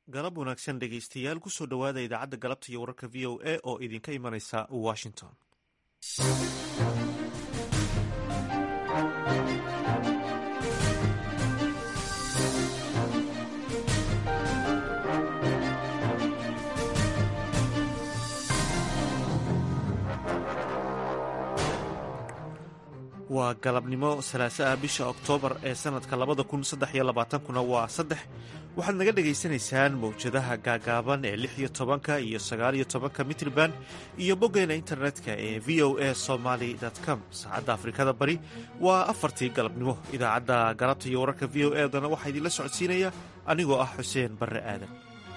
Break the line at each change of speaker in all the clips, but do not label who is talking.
galab wanaagsan dhegaystayaal kusoo dhowaada idaacadda galabta iyo wararka v o a oo idinka imanaysa washington waa galabnimo salaaso ah bisha oktoobar ee sanadka labada kun saddex iyo labaatankuna waa saddex waxaad naga dhagaysanaysaan mawjadaha gaagaaban ee lix iyo tobanka iyo sagaal iyo tobanka mitrban iyo boggeena internetka ee v o a somaly com saacadda afrikada bari waa afartii galabnimo idaacadda galabta iyo wararka v o e dana waxaa idinla socodsiinaya anigoo ah xuseen barre aadan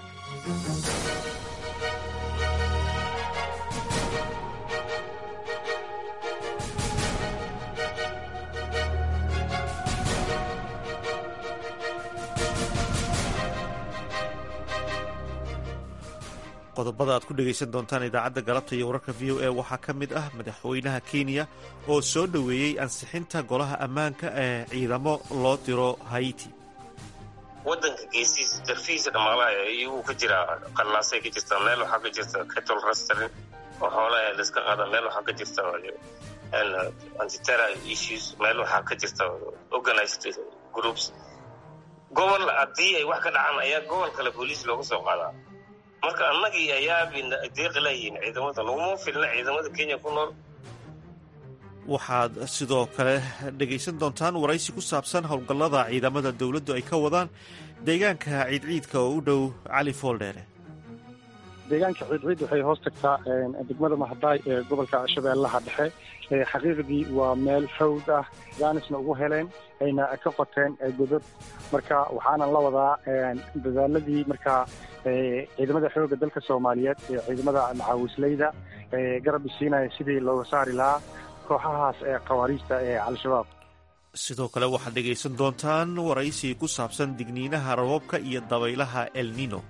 qodobada aad ku dhegaysan doontaan idaacadda galabta iyo wararka v o a waxaa ka mid ah madaxweynaha kenya oo soo dhoweeyey ansixinta golaha ammaanka ee ciidamo loo diro haiti
wadanka geesihiisa darfihiisa dhamaalaha iyaguu ka jiraa qallaasay ka jirtaa meel waxaa ka jirta cattle restaurant oo xoolaha laiska qaada meel waxaa ka jirta antitera issues meel waxaa ka jirta organized groups gobol haddii ay wax ka dhacaan ayaa gobol kale booliis looga soo qaadaa marka annagii ayaa deeqi layihiin ciidamada laguma filna ciidamada kenya ku nool
waxaad sidoo kale dhegaysan doontaan waraysi ku saabsan howlgallada ciidamada dowladdu ay ka wadaan deegaanka ciidciidka oo u dhow cali fooldheere
deegaanka ciidciid waxay hoos tagtaa degmada mahadaay ee gobolka shabeellaha dhexe xaqiiqdii waa meel hawd ah jaanisna ugu heleen ayna ka qoteen godod marka waxaana la wadaa dadaaladii markaa ciidamada xoogga dalka soomaaliyeed ee ciidamada macaawisleyda garab isiinaya sidii looga saari lahaa kooxahaas ee khawaariijta ee al-shabaab
sidoo kale waxaad dhegaysan doontaan waraysi ku saabsan digniinaha roobabka iyo dabaylaha el nino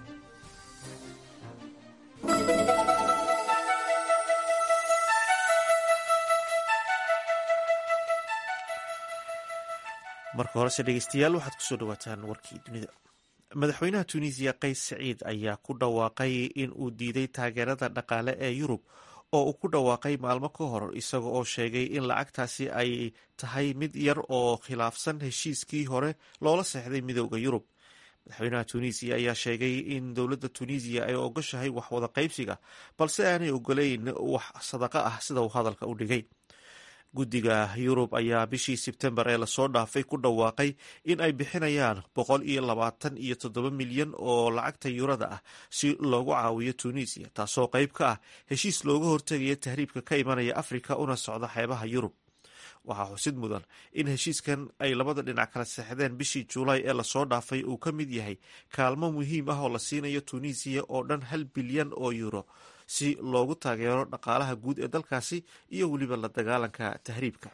marka horese dhegeystayaal waxaad kusoo dhawaataan warkii dunida madaxweynaha tunisiya qays saciid ayaa ku dhawaaqay in uu diiday taageerada dhaqaale ee yurub oo uu ku dhawaaqay maalmo ka hor isaga oo sheegay in lacagtaasi ay tahay mid yar oo khilaafsan heshiiskii hore loola seexday midooda yurub madaxweynaha tunisiya ayaa sheegay in dowladda tunisiya ay ogoshahay wax wada qaybsiga balse aanay ogoleyn wax sadaqa ah sida uu hadalka u dhigay guddiga yurub ayaa bishii sebtembar ee lasoo dhaafay ku dhawaaqay in ay bixinayaan boqol iyo labaatan iyo toddoba milyan oo lacagta yurada ah si loogu caawiyo tunisiya taasoo qayb ka ah heshiis looga hortegaya tahriibka ka imanaya afrika una socda xeebaha yurub waxaa xusid mudan in heshiiskan ay labada dhinac kala seexdeen bishii juulaay ee lasoo dhaafay uu ka mid yahay kaalmo muhiim ah oo la siinayo tunisiya oo dhan hal bilyan oo yuuro si loogu taageero dhaqaalaha guud ee dalkaasi iyo weliba la dagaalanka tahriibka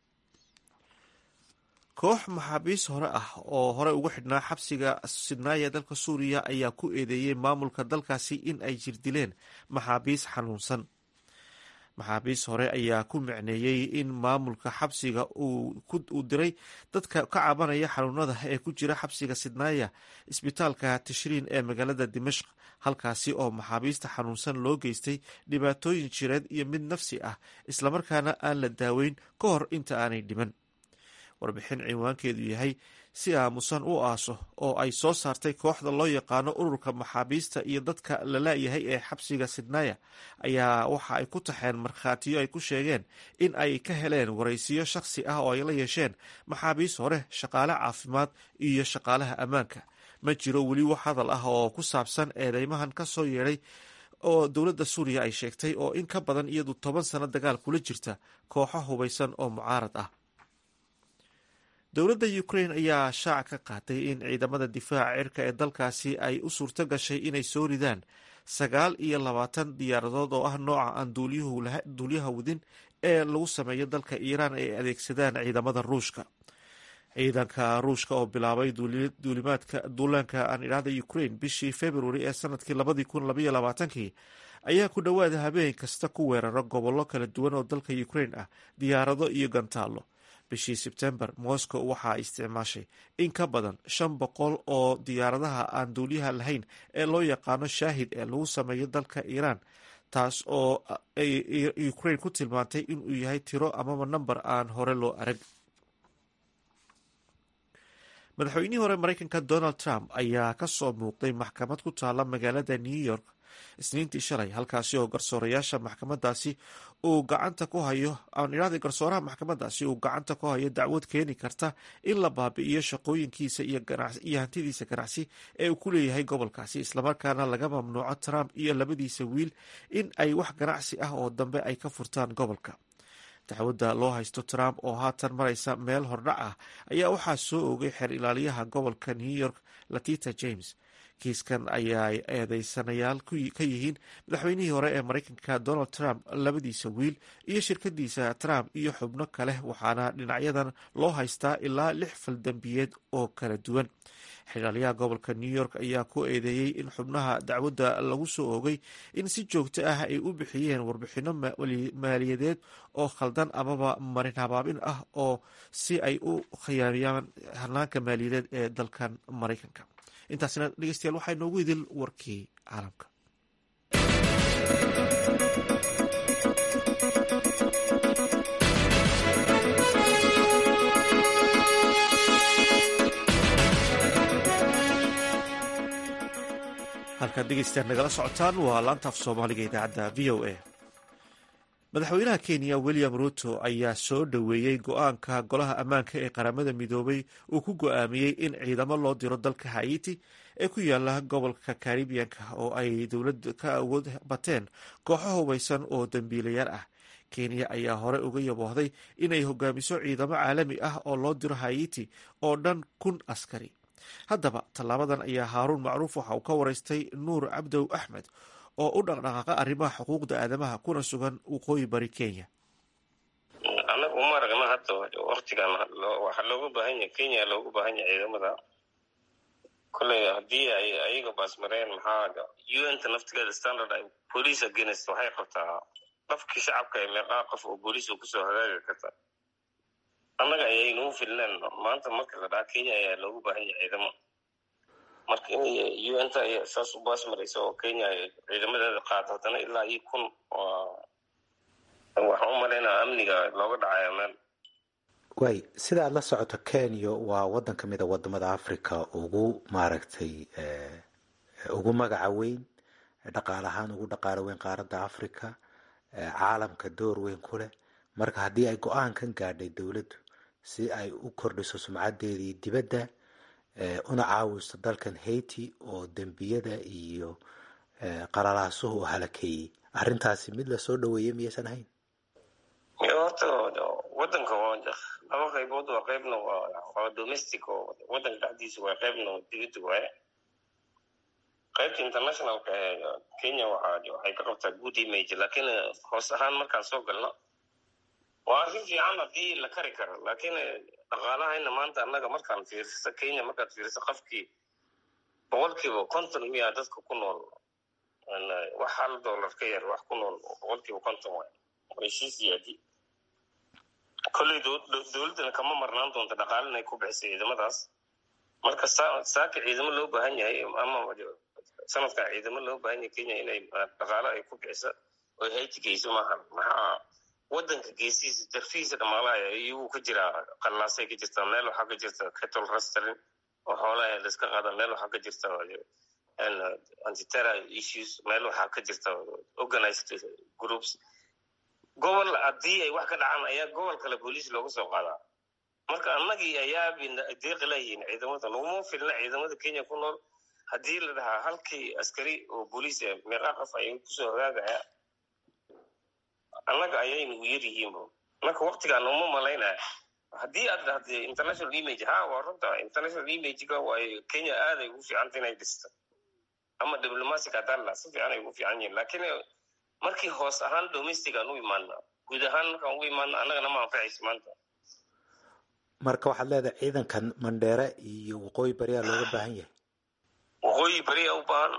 koox maxaabiis hore ah oo hore ugu xidhnaa xabsiga sidnaaya ee dalka suuriya ayaa ku eedeeyey maamulka dalkaasi in ay jirdileen maxaabiis xanuunsan maxaabiis hore ayaa ku micneeyey in maamulka xabsiga uu diray dadka ka cabanaya xanuunada ee ku jira xabsiga sidnaaya isbitaalka tishriin ee magaalada dimashq halkaasi oo maxaabiista xanuunsan loo geystay dhibaatooyin jireed iyo mid nafsi ah islamarkaana aan la daaweyn ka hor inta aanay dhiman warbixin cinwaankeedu yahay si aamusan u aaso oo ay soo saartay kooxda loo yaqaano ururka maxaabiista iyo dadka la laayahay ee xabsiga sidnaaya ayaa waxa ay ku taxeen markhaatiyo ay ku sheegeen in ay ka heleen waraysiyo shakhsi ah oo ay la yeesheen maxaabiis hore shaqaale caafimaad iyo shaqaalaha ammaanka ma jiro weli wax hadal ah oo ku saabsan eedeymahan ka soo yeedhay oo dowladda suuriya ay sheegtay oo in ka badan iyadu toban sano dagaal kula jirta kooxo hubaysan oo mucaarad ah dowladda ukrain ayaa shaac ka qaatay in ciidamada difaaca cirka ee dalkaasi ay u suurto gashay inay soo ridaan sagaal iyo labaatan diyaaradood oo ah nooca aan duuliyaha wadin ee lagu sameeyo dalka iiraan ay adeegsadaan ciidamada ruushka ciidanka ruushka oo bilaabay duulimaadka duulaanka aan idhaahda ukrain bishii februari ee sanadkii labadii kun labaiyo labaatankii ayaa ku dhowaada habeen kasta ku weerara gobollo kala duwan oo dalka ukrain ah diyaarado iyo gantaallo bishii sebtembar moscow waxaa isticmaashay in ka badan shan boqol oo diyaaradaha aan duuliyaha lahayn ee loo yaqaano shaahid ee lagu sameeyo dalka iiraan taas oo ukraine ku tilmaantay inuu yahay tiro amaba namber aan hore loo arag madaxweynihii hore mareykanka donald trump ayaa kasoo muuqday maxkamad ku taala magaalada new york isniintii shalay halkaasi oo garsoorayaasha maxkamadaasi uu gacanta ku hayo aan idhahday garsooraha maxkamadaasi uu gacanta ku hayo dacwad keeni karta in la baabi'iyo shaqooyinkiisa iyo hantidiisa ganacsi ee uu ku leeyahay gobolkaasi islamarkaana laga mamnuuco trump iyo labadiisa wiil in ay wax ganacsi ah oo dambe ay ka furtaan gobolka dacwadda loo haysto trump oo haatan maraysa meel hordhac ah ayaa waxaa soo oogay xeer ilaaliyaha gobolka new york latita james kiiskan ayaa eedeysanayaal ka yihiin madaxweynihii hore ee mareykanka donald trump labadiisa wiil iyo shirkadiisa trump iyo xubno kale waxaana dhinacyadan loo haystaa ilaa lix faldambiyeed oo kala duwan xilaalyaha gobolka new york ayaa ku eedeeyey in xubnaha dacwadda lagu soo oogay in si joogto ah ay u bixiyeen warbixino maaliyadeed oo khaldan amaba marin habaabin ah oo si ay u khiyaamiyaan hanaanka maaliyadeed ee dalkan mareykanka intaasina dhegeystayaal waxaa inoogu idil warkii caalamka halkaad dhegeystayaal nagala socotaan waa laantaaf soomaaliga idaacadda v o a madaxweynaha kenya william ruto ayaa soo dhoweeyey go-aanka golaha ammaanka ee qaramada midoobay uu ku go-aamiyey in ciidamo loo diro dalka haiti ee ku yaala gobolka karibiyanka oo ay dowlad ka awood bateen kooxo hubaysan oo dambiilayaal ah kenya ayaa hore uga yaboohday inay hogaamiso ciidamo caalami ah oo loo diro haiti oo dhan kun askari haddaba tallaabadan ayaa haaruun macruuf waxa uu ka waraystay nuur cabdow axmed oo u dhaqdhaqaaqa arrimaha xuquuqda aadamaha kuna sugan waqooyi bari kenya
annaga uma aragna hadda waktigan waxaa looga baahan yahay kenya looga baahan yahay ciidamada kolley haddii ay ayaga baasmareen maxaa un ta naftigeeda standard ay police against waxay qabtaa qofkii shacabka ee meeqaa qof oo booliiska kusoo hagaagi karta annaga ayaynuu filneen maanta marka la dhaha kenya ayaa loogu baahan yahay ciidamo marka in unta ay saas u baasmaraysa oo kenya ay ciidamadeeda qaado haddana ilaa iyo kun waxaan u malaynaa amniga looga dhacayo meel
way sida aad la socoto kenya waa waddan ka mid a wadamada africa ugu maaragtay ugu magaca weyn dhaqaal ahaan ugu dhaqaalo weyn qaaradda africa caalamka door weyn ku leh marka haddii ay go-aankan gaadhay dowladdu si ay u kordhiso sumcadeedii dibadda una caawiso dalkan haiti oo dembiyada iyo qalalaasuhu u halakeeyey arrintaasi mid lasoo dhaweeyey miyaysan ahayn
horta wadanka laba qaybood waa qaybna waa domestic oo wadanka dhexdiisa waa qaybna dibadda waaye qaybta internationalka ee kenya waxay ka qabtaa good image lakiin hoos ahaan markaan soo galno waa arrin fiican haddii la kari karo lakiin dhaqaalahayna maanta annaga markaan fiiriso kenya markaad fiiriso qofkii boqolkiiba konton miya dadka ku nool wax hal dollar ka yar wax ku nool boqolkiiba konton waay way sii siyaadi kolley dowladdana kama marnaan doonta dhaqaale inay ku bixisa ciidamadaas marka saaka ciidamo loo baahan yahay ama sanadkan ciidamo loo baahan yahay kenya inay dhaqaale ay ku bixisa oy hayti geyso maaha maxaa wadanka geesihiisa darfihiisa dhamaalaha iyaguu ka jiraa qallaasay ka jirtaa meel waxaa ka jirta cattle rustering oo xoolaha laiska qaada meel waxaa ka jirta antiterror issues meel waxaa ka jirta organized groups gobol haddii ay wax ka dhacaan ayaa gobol kale booliis looga soo qaadaa marka annagii ayaa deeqi layihiin ciidamada laguma filna ciidamada kenya ku nool haddii la dhahaa halkii askari oo booliis meeqaa qof ay kusoo hagaagaya annaga ayaynu yar yihiinbo marka waktigaan uma malaynaya haddii aad dhahda international image ha waa runta international imagega way kenya aaday ugu fiicanta inay dhisto ama diplomatic haddaan laha si fiican ay ugu fiican yihin lakiin markii hoos ahaan domestic aan u imaana guud ahaan markaan ugu imaana annagana ma anfacayso maanta
marka waxaad leedahay ciidankan mandheere iyo waqooyi bariyaa looga baahan yahay
waqooyi bariyaa u baahan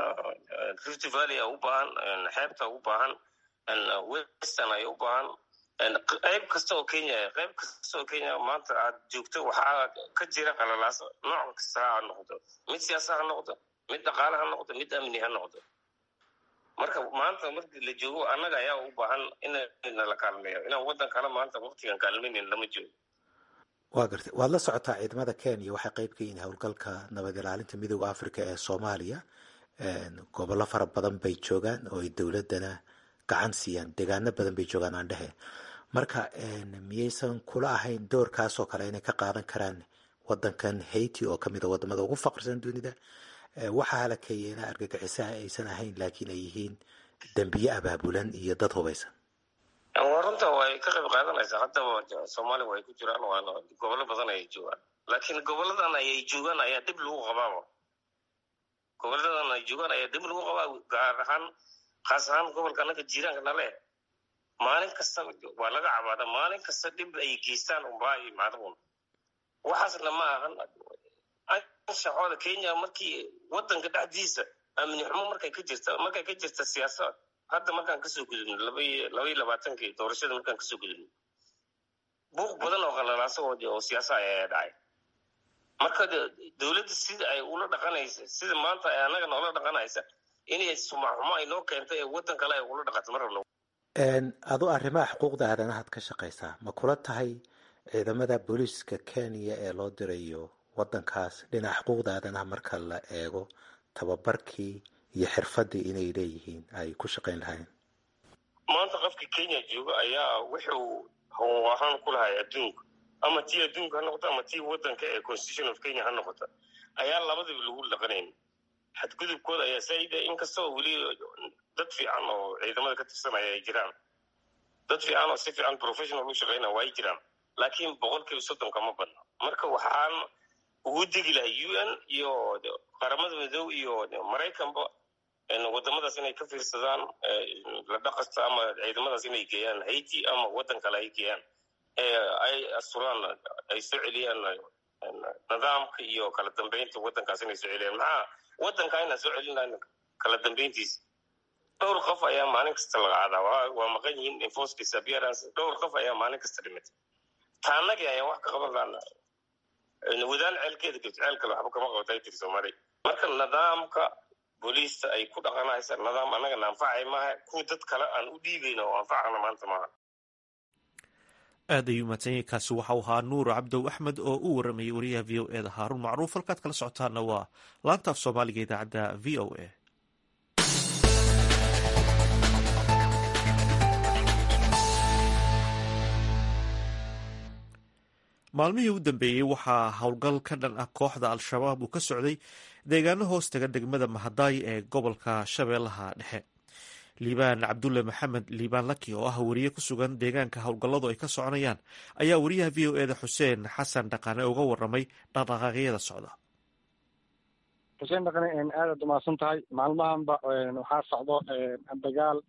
rift valley a u baahan xeebta u baahan western ay u baahan qayb kasta oo kenya qayb kasta oo kenya maanta aad joogto waxaa ka jira qalalaas nooc kasta ha noqdo mid siyaasa ha noqdo mid dhaqaale ha noqdo mid amni ha noqdo marka maanta markii la joogo annaga ayaa u baahan inna la kaalmeeyo inaan waddan kale maanta waktigan kaalmaynin lama joogo
waa gartay waad la socotaa ciidamada kenya waxay qayb ka yihiin howlgalka nabad ilaalinta midooda africa ee soomaaliya gobollo fara badan bay joogaan oo ay dowladana gacan siiyaan deegaano badan bay joogaan aan dhehe marka miyaysan kula ahayn doorkaasoo kale inay ka qaadan karaan wadankan haiti oo kamid a wadamada ugu faqrisan dunida waxaa halakeeya ina argagixisaha aysan ahayn laakiin ay yihiin dembiye abaabulan iyo dad hubaysan
waa runta way ka qayb qaadanaysaa haddaba soomaaliya way ku jiraan waana gobollo badan ayay joogaan laakiin goboladan ayay joogaan ayaa dhib lagu qabaaba goboladan ay joogaan ayaa dhib lagu qabaa gaar ahaan khaas ahaan gobolka annaga jiiraanka nale maalin kasta waa laga cabaada maalin kasta dhib ay geystaan unbaa imaadaun waxaasna ma ahan anshaxooda kenya markii wadanka dhexdiisa amni xumo markay ka jirta markay ka jirta siyaasad hadda markaan kasoo gudubno labaiyo labaatankii doorashada markaan kasoo gudubno buuq badan oo qalalaasa oo siyaasa ayaa dhacay marka dowladda sida ay ula dhaqanaysa sida maanta ay annaga noola dhaqanaysa inay sumaxumo ay noo keentay ee waddan kale ay ula dhaqato ma rabno
adu arrimaha xuquuqda aadanahaad ka shaqaysaa ma kula tahay ciidamada booliiska kenya ee loo dirayo wadankaas dhinaca xuquuqda aadanaha marka la eego tababarkii iyo xirfadii inay leeyihiin ay ku shaqayn lahayn
maanta qofka kenya jooga ayaa wuxuu xuquuq ahaan ku lahay adduunka ama tii adduunka ha noqoto ama tii wadanka ee constitution of kenya ha noqoto ayaa labadaba lagu dhaqanayn xadgudubkooda ayaa saa'ida inkastoo weli dad fiican oo ciidamada ka tirsanaya ay jiraan dad fiican oo si fiican professional u shaqaynaya waa ay jiraan laakiin boqolkiiba soddonka ma badna marka waxaan ugu degi lahay u n iyo qaramada midow iyo maraykanba wadamadaas inay ka fiirsadaan la dhaqasta ama ciidamadaas inay geeyaan haiti ama waddan kale ay geeyaan ay asturaan ay soo celiyaan nidaamka iyo kala dambeynta waddankaas inay soo celiyaan maxaa waddanka inaan soo celinayn kala dambeyntiisa dhowr qof ayaa maalin kasta laga cadaa waa maqan yihiin enforced disappearance dhowr qof ayaa maalin kasta dhimatay taanagii ayaa wax ka qaban laana wadaan ceelkeeda gabto ceel kale waxba kama qabatay tiri soomaaliya marka nidaamka booliista ay ku dhaqanaysa nidaam annagana anfacay maaha kuwa dad kale aan u dhiibayna oo anfacana maanta maaha
aad ayuu mahadsanyay kaasi waxau ahaa nuur cabdow axmed oo u waramayay wariyaha v o e da haaruun macruuf halkaad kala socotaana waa laanta af soomaaliga idaacadda v o a maalmihii u dambeeyey waxaa howlgal ka dhan ah kooxda al-shabaab uu ka socday deegaano hoos taga degmada mahadaay ee gobolka shabeellaha dhexe liibaan cabdulle maxamed liibaan laki oo ah wariye ku sugan deegaanka howlgalladu ay ka soconayaan ayaa wariyaha v o e da xuseen xasan dhaqane uga waramay dhaqdhaqaaqyada socda
xuseen dhaqane aadaad umahadsan tahay maalmahanba waxaa socdo dagaal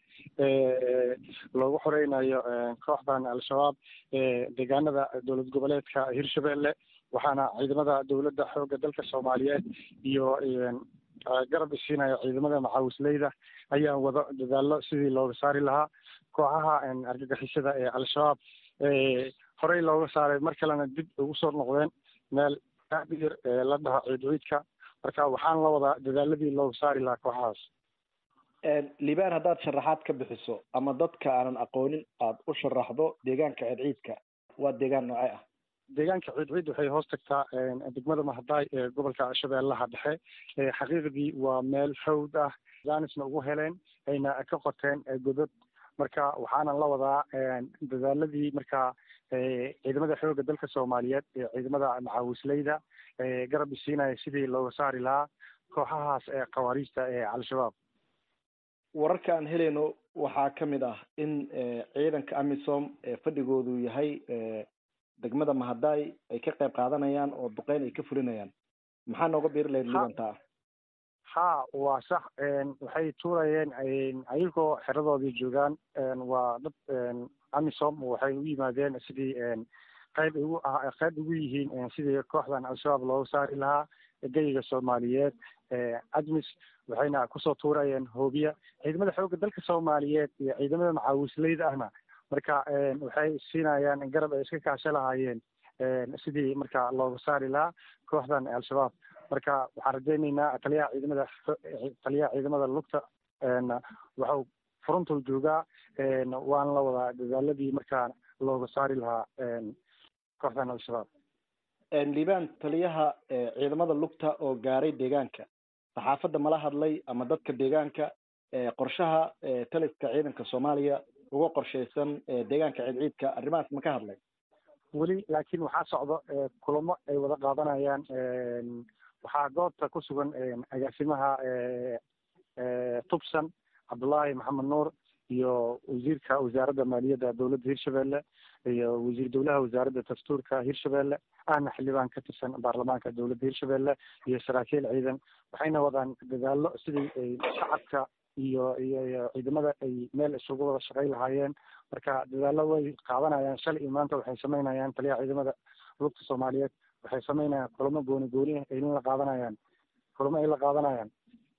loogu xoreynayo kooxdan al-shabaab deegaanada dowlad goboleedka hirshabelle waxaana ciidamada dowladda xoogga dalka soomaaliyeed iyo garab isiinaya ciidamada maxaawisleyda ayaa wado dadaallo sidii looga saari lahaa kooxaha argagixisada ee al-shabaab horey looga saaray mar kalena dib ugu soo noqdeen meel aadiyar la dhaho ciidciidka marka waxaan la wadaa dadaaladii looga saari lahaa kooxahaas
liibaan haddaad sharaxaad ka bixiso ama dadka aanan aqoonin aada u sharaxdo deegaanka ciidciidka waa deegaan noocee ah
deegaanka ciidciid waxay hoos tagtaa degmada mahadaay ee gobolka shabeellaha dhexe xaqiiqdii waa meel hawd ah jaanisna ugu heleen ayna ka qoteen godod marka waxaana la wadaa dadaaladii markaa ciidamada xoogga dalka soomaaliyeed ee ciidamada maxaawisleyda garab isiinaya sidii looga saari lahaa kooxahaas ee khawaariijta ee al-shabaab
wararka aan helayno waxaa ka mid ah in ciidanka amisom ee fadhigoodu yahay degmada mahadaay ay ka qayb qaadanayaan oo duqeyn ay ka fulinayaan maxaa nooga biiri lahayd libantaa
ha waa sax waxay tuurayeen ayagoo xeradoodii joogaan waa dad amisom waxay u yimaadeen sidii qayb ugu qayb ugu yihiin sidii kooxdan al-shabaab looga saari lahaa geyiga soomaaliyeed admis waxayna kusoo tuurayeen hoobiya ciidamada xoogga dalka soomaaliyeed iyo ciidamada maxaawisleyda ahna marka waxay siinayaan garab ay iska kaasho lahaayeen sidii marka looga saari lahaa kooxdan al-shabaab marka waxaan rajaynaynaa taliyaha ciidamada taliyaha ciidamada lugta waxau furuntuu joogaa waan la wadaa dadaaladii markaa looga saari lahaa kooxdan al-shabaab
liibaan taliyaha ciidamada lugta oo gaaray deegaanka saxaafadda mala hadlay ama dadka deegaanka qorshaha taliska ciidanka soomaaliya uga qorshaysan deegaanka ciidciidka arrimahaas ma ka hadlay
weli laakiin waxaa socdo kulamo ay wada qaadanayaan waxaa goobta ku sugan agaasimaha tubsan cabdullaahi maxamed nuur iyo wasiirka wasaaradda maaliyadda dowladda hirshabelle iyo wasiir dowlaha wasaaradda dastuurka hirshabelle ahna xildhibaan ka tirsan baarlamaanka dowladda hirshabelle iyo saraakiil ciidan waxayna wadaan dadaallo sidii ay shacabka iyo iyo iyo ciidamada ay meel isugu wada shaqayn lahaayeen marka dadaallo way qaadanayaan shalay iyo maanta waxay samaynayaan taliyaha ciidamada lugta soomaaliyeed waxay samaynayaan kulamo gooni gooni ayna la qaadanayaan kulamo ay la qaadanayaan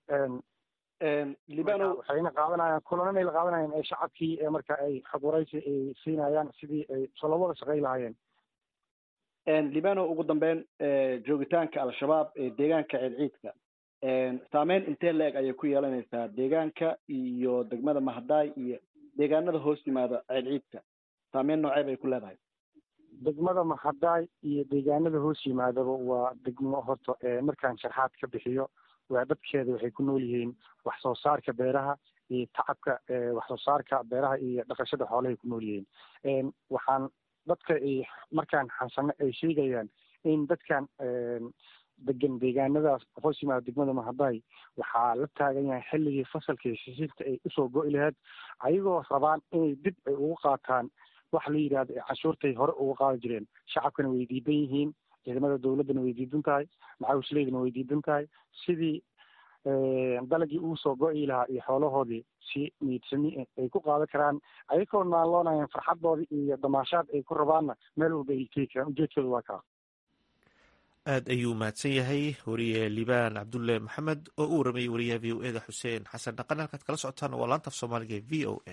libano
waxayna qaadanayaan kulananay la qaadanayaan ee shacabkii ee marka ay xog waraysi ay siinayaan sidii ay soo wada shaqayn lahaayeen
libano ugu dambeyn joogitaanka al-shabaab ee deegaanka ciidciidka saameyn intee la-eg ayay ku yeelanaysaa deegaanka iyo degmada mahadaay iyo deegaanada hoos yimaada ciidciidka saameyn noocee bay ku leedahay
degmada mahadaay iyo deegaanada hoos yimaadaba waa degmo horta markaan sharxaad ka bixiyo waa dadkeeda waxay ku nool yihiin wax soo saarka beeraha iyo tacabka wax soo saarka beeraha iyo dhaqashada xoolahay ku nool yihiin waxaan dadka ay markaan xansano ay sheegayaan in dadkan degan deegaanadaas hoos yimaada degmada mahadaay waxaa la taagan yahay xilligii fasalkii sisiirta ay usoo go-i lahayd ayagoo rabaan inay dib ay ugu qaataan wax la yidhahdo canshuurtay hore uga qaadi jireen shacabkana way diidan yihiin ciidamada dowladdana way diidan tahay macawisleydana way diidan tahay sidii dalagii uu soo go-i lahaa iyo xoolahoodii si niidsami ay ku qaadan karaan ayagoo naalloonayaan farxadoodii iyo damaashaad ay ku rabaanna meel walba ay tegi karaan ujeedkooda waa kaa
aada ayuu mahadsan yahay wariye liibaan cabdulle maxamed oo u waramayay wariyaha v o e da xuseen xasan dhaqan halkaad kala socotaan waa laanta af soomaaliga e v o a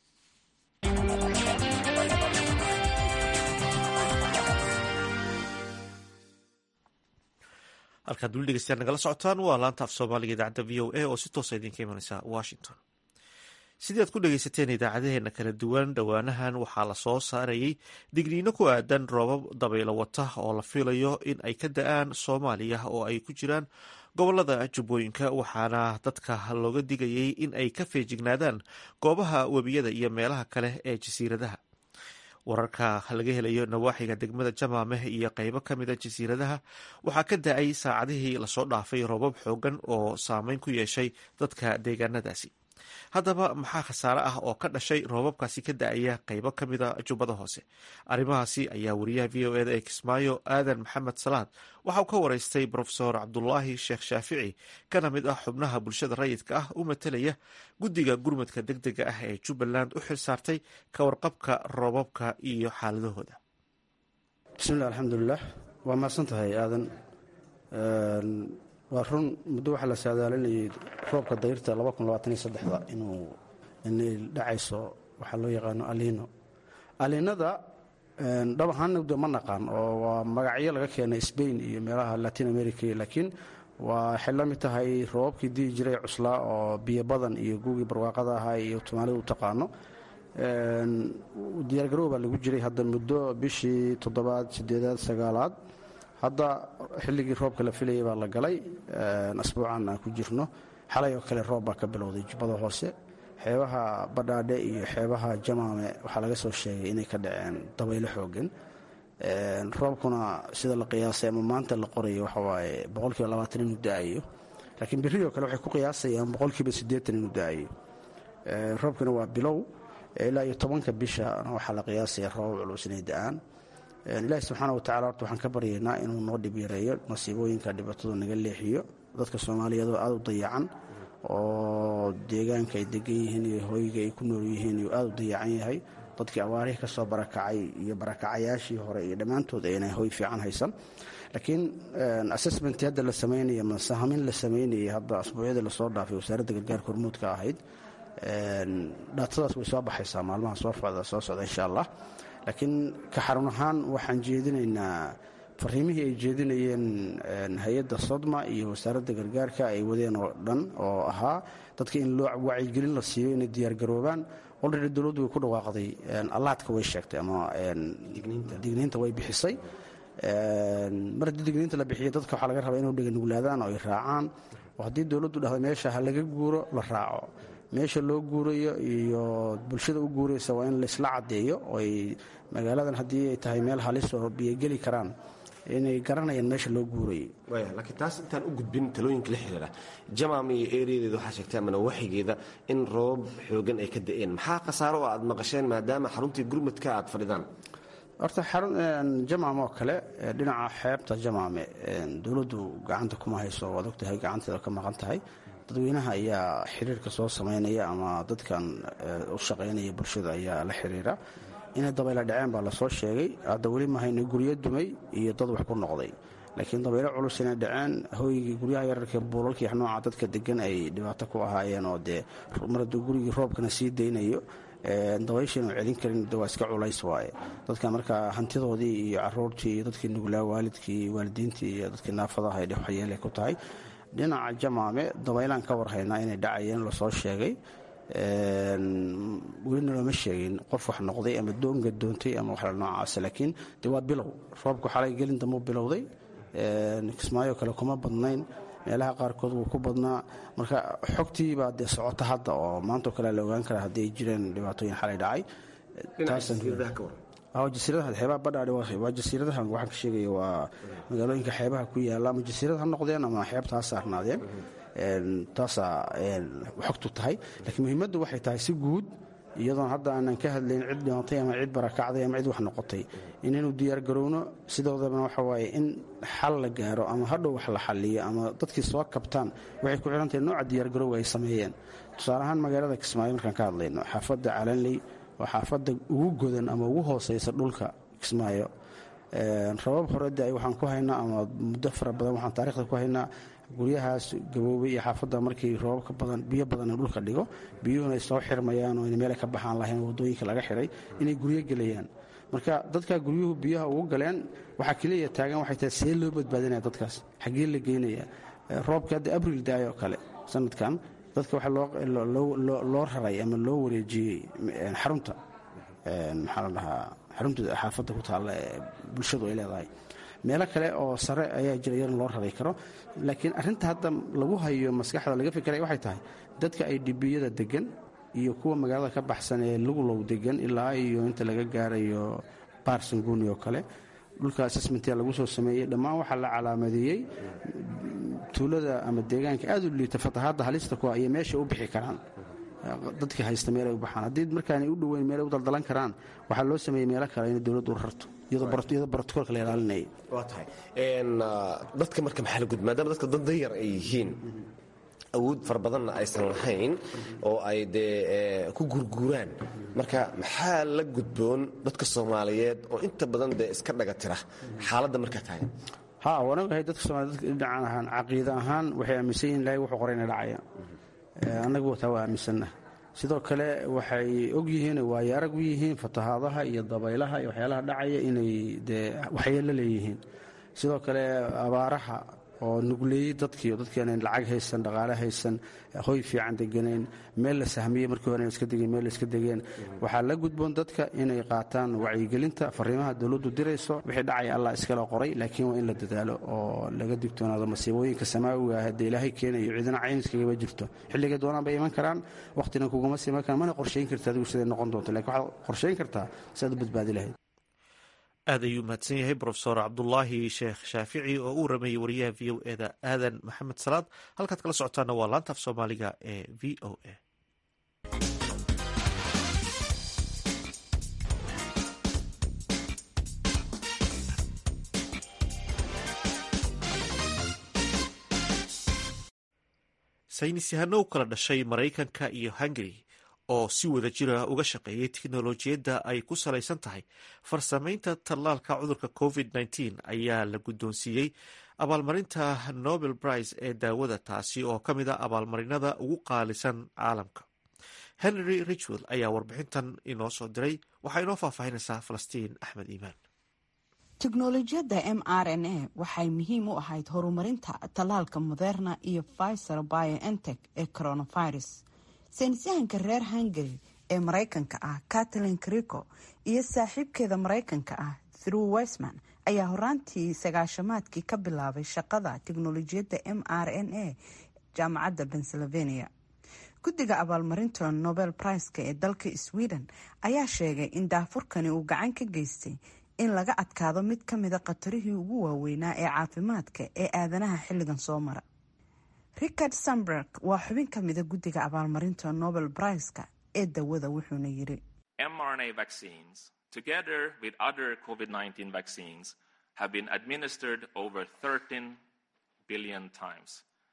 halkaad weli dhegeystayaal nagala socotaan waa laanta af soomaaliga idaacadda v o a oo si toosa idinka imaneysa washington sidii aad ku dhegeysateen idaacadaheena kala duwan dhowaanahan waxaa la soo saarayay digniino ku aadan roobab dabaylo wata oo la filayo in ay ka da-aan soomaaliya oo ay ku jiraan gobolada jubbooyinka waxaana dadka looga digayay in ay ka feejignaadaan goobaha webiyada iyo meelaha kale ee jasiiradaha wararka laga helayo nawaaxiga degmada jamaameh iyo qeybo ka mida jasiiradaha waxaa ka da-ay saacadihii lasoo dhaafay roobab xoogan oo saameyn ku yeeshay dadka deegaanadaasi haddaba maxaa khasaare ah oo ka dhashay roobabkaasi ka da-aya qeybo ka mida jubbada hoose arrimahaasi ayaa wariyaha v o eda ee kismaayo aadan maxamed salaad waxa uu ka wareystay brofesor cabdulaahi sheekh shaafici kana mid ah xubnaha bulshada rayidka ah u matelaya guddiga gurmadka deg dega ah ee jubbaland u xil saartay ka warqabka roobabka iyo xaaladahooda
bismillahi alxamdulilah waa mahadsan tahay aadan waa run muddo waxaa la saadaalinayay roobka dayrta da inuu inay dhacayso waxaa loo yaqaano aliino aliinada dhab ahaan de ma naqaan oo waa magacyo laga keenay sbain iyo meelaha latin america laakiin waxay la mid tahay roobabkii dii jiray cuslaa oo biyo badan iyo guugii barwaaqada ahaa iyo tumaalidu u taqaano diyaargarow baa lagu jiray hadda muddo bishii toddobaad sideedaad sagaalaad hadda xilligii roobka la filayay baa la galay asbuucan aan ku jirno xalay oo kale roob baa ka bilowday jubbada hoose xeebaha badhaadhe iyo xeebaha jamaame waxaa laga soo sheegay inay ka dhaceen dabaylo xoogan roobkuna sida la qiyaasay ama maanta la qorayo waxawaaye boqolkiiba labaatan inuu da-ayo laakiin berrioo kale waxay ku qiyaasayaan boqolkiiba siddeetan inuu da-ayo roobkuna waa bilow ilaa iyo tobanka bisha waxaa la qiyaasaya roobab culus inay da-aan ilaahi subxaana watacala horta waxaan ka baryaynaa inuu noo dhib yareeyo masiibooyinka dhibaatadu naga leexiyo dadka soomaaliyeedoo aada u dayacan oo deegaanka ay degan yihiin iyo hoyga ay ku nool yihiin iyo aada u dayacan yahay dadkii awaarihii ka soo barakacay iyo barakacayaashii hore iyo dhammaantood aynay hoy fiican haysan laakiin assessmentii hadda la samaynaya masahamin la samaynayay hadda asbuucyadii lasoo dhaafay wasaaradda gargaarka hormuudka ahayd dhaatadaas way soo baxaysaa maalmaha soo soo socda insha allah laakiin ka xarun ahaan waxaan jeedinaynaa fariimihii ay jeedinayeen hay-adda sodma iyo wasaaradda gargaarka ay wadeen oo dhan oo ahaa dadka in loo wacyigelin la siiyo inay diyaargaroobaan olredy dowladdu way ku dhawaaqday allaadka way sheegtay ama digniinta way bixisay mar haddii digniinta la bixiyo dadka waxaa laga rabaa inuu dheganuglaadaan oo ay raacaan oo haddii dowladdu dhahdo meesha ha laga guuro la raaco meesha loo guurayo iyo bulshada u guuraysa waa in laisla caddeeyo oo ay magaaladan haddii ay tahay meel halis oo biyogeli karaan inay garanayaan meesha loo guurayay
waya laakiin taas intaan u gudbin talooyinka la xiriira jamaam iyo eeriyadeeda waxaa sheegtay ama nawaaxigeeda in roobab xoogan ay ka da'een maxaa khasaaro oo aad maqasheen maadaama xaruntii gurmadka aad fadhidaan
horta xarun jamaam oo kale dhinaca xeebta jamaame dowladdu gacanta kuma hayso waad ogtahay gacanteeda ka maqan tahay dadweynaha ayaa xiriirka soo samaynaya ama dadkan u shaqaynaya bulshada ayaa la xiriira inay dabaylo dhaceen baa lasoo sheegay hadda weli mahayna guryo dumay iyo dad wax ku noqday laakiin dabaylo culus inay dhaceen hooygii guryaha yararka buulalkii nooca dadka degan ay dhibaato ku ahaayeen oo dee mar hadduu gurigii roobkana sii daynayo dabayshiinu celin karin de waa iska culays waaye dadka marka hantidoodii iyo caruurtii iyo dadkii nuglaa waalidkii waalidiintii iyo dadkii naafadaha ay waxyeelay ku tahay dhinaca jamaame dabaylaan ka warhaynaa inay dhacayeen lasoo sheegay welina looma sheegin qof wax noqday ama doonga doontay ama waxla noocaas laakiin de waa bilow roobku xalay gelin damuu bilowday kismaayo kale kuma badnayn meelaha qaarkood wuu ku badnaa marka xogtii baa dee socota hadda oo maantao kale la ogaan karaa haddii ay jireen dhibaatooyin xalay dhacay jasiiradaha xeebaha badhaadhi waa jasiiradaha waxaan ka sheegaya waa magaalooyinka xeebaha ku yaalla ama jasiirad ha noqdeen ama xeebta ha saarnaadeen taasaa xogtu tahay laakiin muhiimaddu waxay tahay si guud iyadoon hadda aanan ka hadlayn cid dhimatay ama cid barakacday ama cid wax noqotay inaynu diyaargarowno sidoodabana waxa waaye in xal la gaaro ama hadhow wax la xaliyo ama dadkii soo kabtaan waxay ku xihantahay nooca diyaargarowga ay sameeyeen tusaale ahaan magaalada kismaayo markaan ka hadlayno xaafadda calanley waa xaafadda ugu godan ama ugu hooseysa dhulka kismaayo rabab horede waxaan ku haynaa ama muddo fara badan waxaan taarikhda ku haynaa guryahaas gaboobay iyo xaafadda markii roobabka badan biyo badan in dhulka dhigo biyuhuna ay soo xirmayaan oo meelay ka baxaan lahayn wadooyinka laga xiray inay guryo gelayaan marka dadka guryuhu biyaha ugu galeen waxaa keliya taagan waxay tahay see loo badbaadinaya dadkaas xaggee la geynaya roobka hadda abril daay oo kale sanadkan dadka waxaa loo raray ama loo wareejiyey xarunta maxaa la dhahaa xarunta xaafadda ku taalla ee bulshadu ay leedahay meelo kale oo sare ayaa jira iyadana loo raray karo laakiin arrinta hadda lagu hayo maskaxda laga fikiray waxay tahay dadka ay dhibiyada degan iyo kuwa magaalada ka baxsan ee luglow degan ilaa iyo inta laga gaarayo barsanguni oo kale dhulka assessmentia lagu soo sameeyey dhammaan waxaa la calaamadeeyey tuulada ama deegaanka aad u liita fatahaadda halista kuwa iyo meesha u bixi karaan dadka haysta meel ay u baxaan haddii markaanay u dhoweyn meel ay u daldalan karaan waxaa loo sameeyey meelo kale inay dowladdu u rarto iyadoo brotokoolka la ilaalinayay
waa tahay dadka marka maxaa la gud maadaama dadka dad danyar ay yihiin awood fara badanna aysan lahayn oo ay dee ku gurguuraan marka maxaa la gudboon dadka soomaaliyeed oo inta badan dee iska dhaga tira xaaladda markaa taagan
ha waan ogahay dadka soomaliya dadka dhinacan ahaan caqiida ahaan waxay aaminsan yihin ilahay wuxuu qoray inay dhacaya annagu wataa waa aaminsanna sidoo kale waxay og yihiin waayo arag u yihiin fatahaadaha iyo dabaylaha iyo waxyaalaha dhacaya inay dee waxyeello leeyihiin sidoo kale abaaraha oo nugleeyey dadkii oo dadkii aanan lacag haysan dhaqaale haysan hoy fiican deganayn meel la sahmiyey markii hore iska degeen meel iska degeen waxaa la gudboon dadka inay qaataan wacyigelinta fariimaha dowladdu dirayso wixii dhacaya allah iskala qoray laakiin waa in la dadaalo oo laga digtoonaado masiibooyinka samaawiga ah haddee ilaahay keenayo cidina cayniskagama jirto xilligay doonaan bay iman karaan wakhtina kuguma sii iman karaan mana qorshayn karta adigu siday noqon doonto lakin waxaad qorshayn kartaa si aad u badbaadi lahayd
aad ayuu mahadsan yahay brofesor cabdulaahi sheekh shaafici oo uu rameeyey wariyaha v o eda aadan maxamed salaad halkaad kala socotaana waa laanta af soomaaliga ee v o a saynis yahano u kala dhashay maraykanka iyo hungary oo si wada jira uga shaqeeyay tiknolojiyadda ay ku salaysan tahay farsamaynta tallaalka cudurka covid -19 ayaa la guddoonsiiyey abaalmarinta nobel prize ee daawada taasi oo ka mid a abaalmarinada ugu qaalisan caalamka henry richwell ayaa warbixintan inoo soo diray waxaa inoo faahfaahinaysaa falastiin axmed iimaan
teknolojiyadda m r n a waxay muhiim u ahayd horumarinta tallaalka moderna iyo pfizer biontech ee coronavirus saynisyahanka reer hungary ee maraykanka ah katalin krico iyo saaxiibkeeda maraykanka ah through wesman ayaa horaantii sagaashamaadkii ka bilaabay shaqada teknolojiyadda m r n a jaamacadda pennsylvania guddiga abaalmarinta nobel priceka ee dalka sweden ayaa sheegay in daafurkani uu gacan ka geystay in laga adkaado mid ka mida khatarihii ugu waaweynaa ee caafimaadka ee aadanaha xilligan soo mara richard samberg waa xubin ka mida guddiga abaalmarinta nobel priceka ee dawada wuxuuna yiri
mRNA vaccines, together with other COVID 19 vaccines, have been administered over 13 billion times.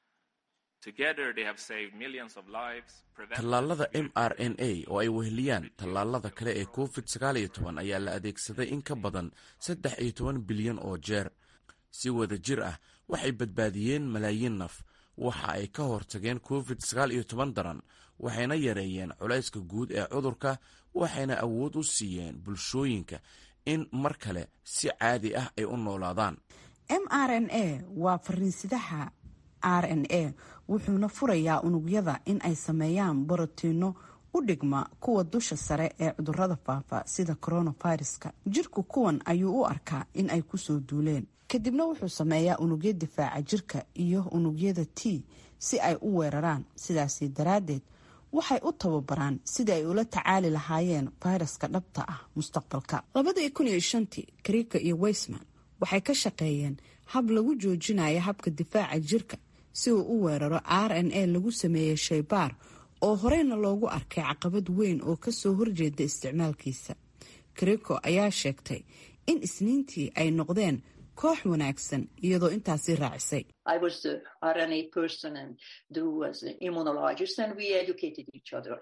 Together, they have saved millions of lives. prevented-
tallaalada m r n a oo ay weheliyaan tallaalada kale ee covid sagaal iyo toban ayaa la adeegsaday in ka badan saddex iyo toban bilyan oo jeer si wada jir ah waxay badbaadiyeen malaayiin naf waxa ay ka hortageen covid sagaal iyo toban daran waxayna yareeyeen culayska guud ee cudurka waxayna awood u siiyeen bulshooyinka in mar kale si caadi ah ay u noolaadaan
m r n a waa fariinsidaha r n a wuxuuna furayaa unugyada in ay sameeyaan borotiino u dhigma kuwa dusha sare ee cudurada faafa sida coronaviruska jirku kuwan ayuu u arkaa in ay kusoo duuleen kadibna wuxuu sameeyaa unugyo difaaca jirka iyo unugyada t si ay u weeraraan sidaasi daraaddeed waxay u tababaraan sidii ay ula tacaali lahaayeen fayraska dhabta ah mustaqbalka labadii kun iyo shantii karika iyo weysman waxay ka shaqeeyeen hab lagu joojinayo habka difaaca jirka si uu u weeraro r n a lagu sameeyey shaybaar oo horeyna loogu arkay caqabad weyn oo kasoo horjeeda isticmaalkiisa kariko ayaa sheegtay in isniintii ay noqdeen koox wanaagsan iyadoo intaasi raacisay
I was the RNA person and Drew was the immunologist and we educated each other.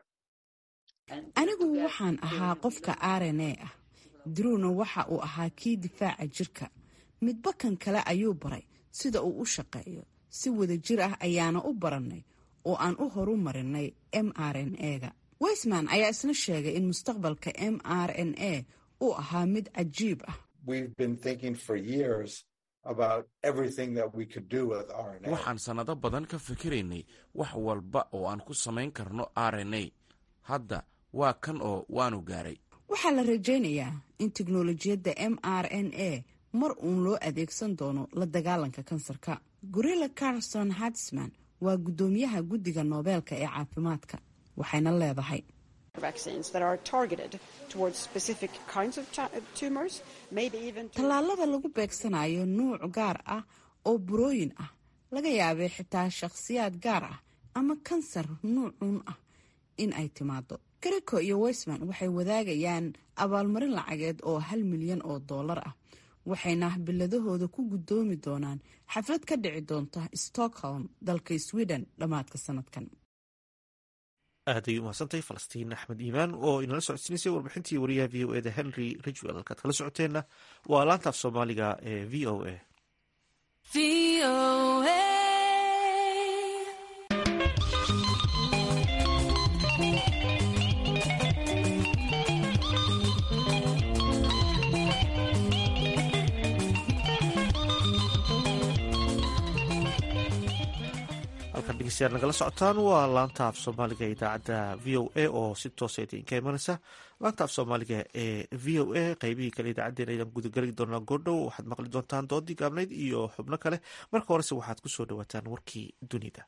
And
anigu
together-
waxaan ahaa qofka r n a ah drewna waxa uu ahaa kii difaaca jirka midba kan kale ayuu baray sida uu u shaqeeyo si wada jir ah ayaana u barannay oo aan u horu marinay m r n a-ga weysman ayaa isna sheegay in mustaqbalka m r n a uu ahaa mid cajiib ah
we've been thinking for years about everything that we could do with RNA.
waxaan sannado badan ka fikiraynay wax walba oo aan ku samayn karno r n a hadda waa kan oo waanu gaaray
waxaa la rajaynayaa in teknolojiyadda m r n a mar uun loo adeegsan doono la dagaalanka kansarka gorilla carson hadsman waa guddoomiyaha guddiga noobeelka ee caafimaadka waxayna leedahay
vaccines that are targeted towards specific kinds of tu- tumors, maybe even to
tallaalada lagu beegsanayo nuuc gaar ah oo burooyin ah laga yaabay xitaa shakhsiyaad gaar ah ama kansar nuucun ah in ay timaado gariko iyo weysman waxay wadaagayaan abaalmarin lacageed oo hal milyan oo dollar ah waxayna biladahooda ku guddoomi doonaan xaflad ka dhici doonta stockholm dalka sweden dhammaadka sanadkan
aad ayay umahadsantahay falastiin axmed iimaan oo inala socodsiinaysay warbixintii wariyaha v o eda henry ridgwell halkaad kala socoteenna waa laantaaf soomaaliga ee v o a halkan dhegeystayaal nagala socotaan waa laanta af soomaaliga ee idaacadda v o a oo si toosa idinka imanaysa laanta af soomaaliga ee v o a qeybihii kale idaacaddeen ayaan gudageli doonaa goordhow waxaad maqli doontaan doodii gaabnayd iyo xubno kale marka horese waxaad ku soo dhawaataan warkii dunida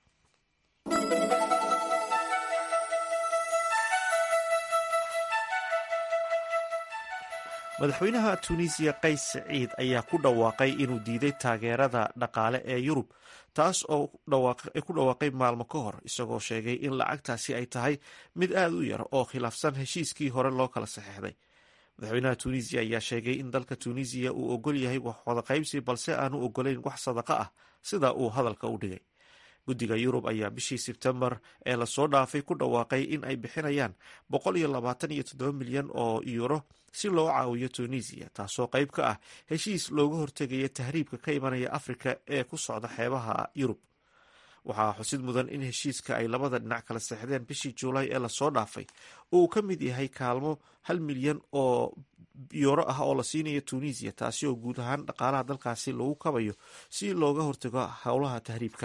madaxweynaha tunisiya qays saciid ayaa ku dhawaaqay inuu diiday taageerada dhaqaale ee yurub taas oo ay ku dhawaaqay maalmo ka hor isagoo sheegay in lacagtaasi ay tahay mid aada u yar oo khilaafsan heshiiskii hore loo kala saxeixday madaxweynaha tunisiya ayaa sheegay in dalka tunisiya uu ogol yahay wax wada qaybsi balse aanu ogolayn wax sadaqa ah sida uu hadalka u dhigay guddiga yurub ayaa bishii sebtembar ee lasoo dhaafay ku dhawaaqay in ay bixinayaan boqol iyo labaatan iyo toddoba milyan oo yuuro si loo caawiyo tunisiya taasoo qayb ka ah heshiis looga hortegaya tahriibka ka imanaya afrika ee ku socda xeebaha yurub waxaa xusid mudan in heshiiska ay labada dhinac kala seexdeen bishii juulaay ee lasoo dhaafay uu ka mid yahay kaalmo hal milyan oo yuuro ah oo la siinayo tunisiya taasi oo guud ahaan dhaqaalaha dalkaasi lagu kabayo si looga hortago howlaha tahriibka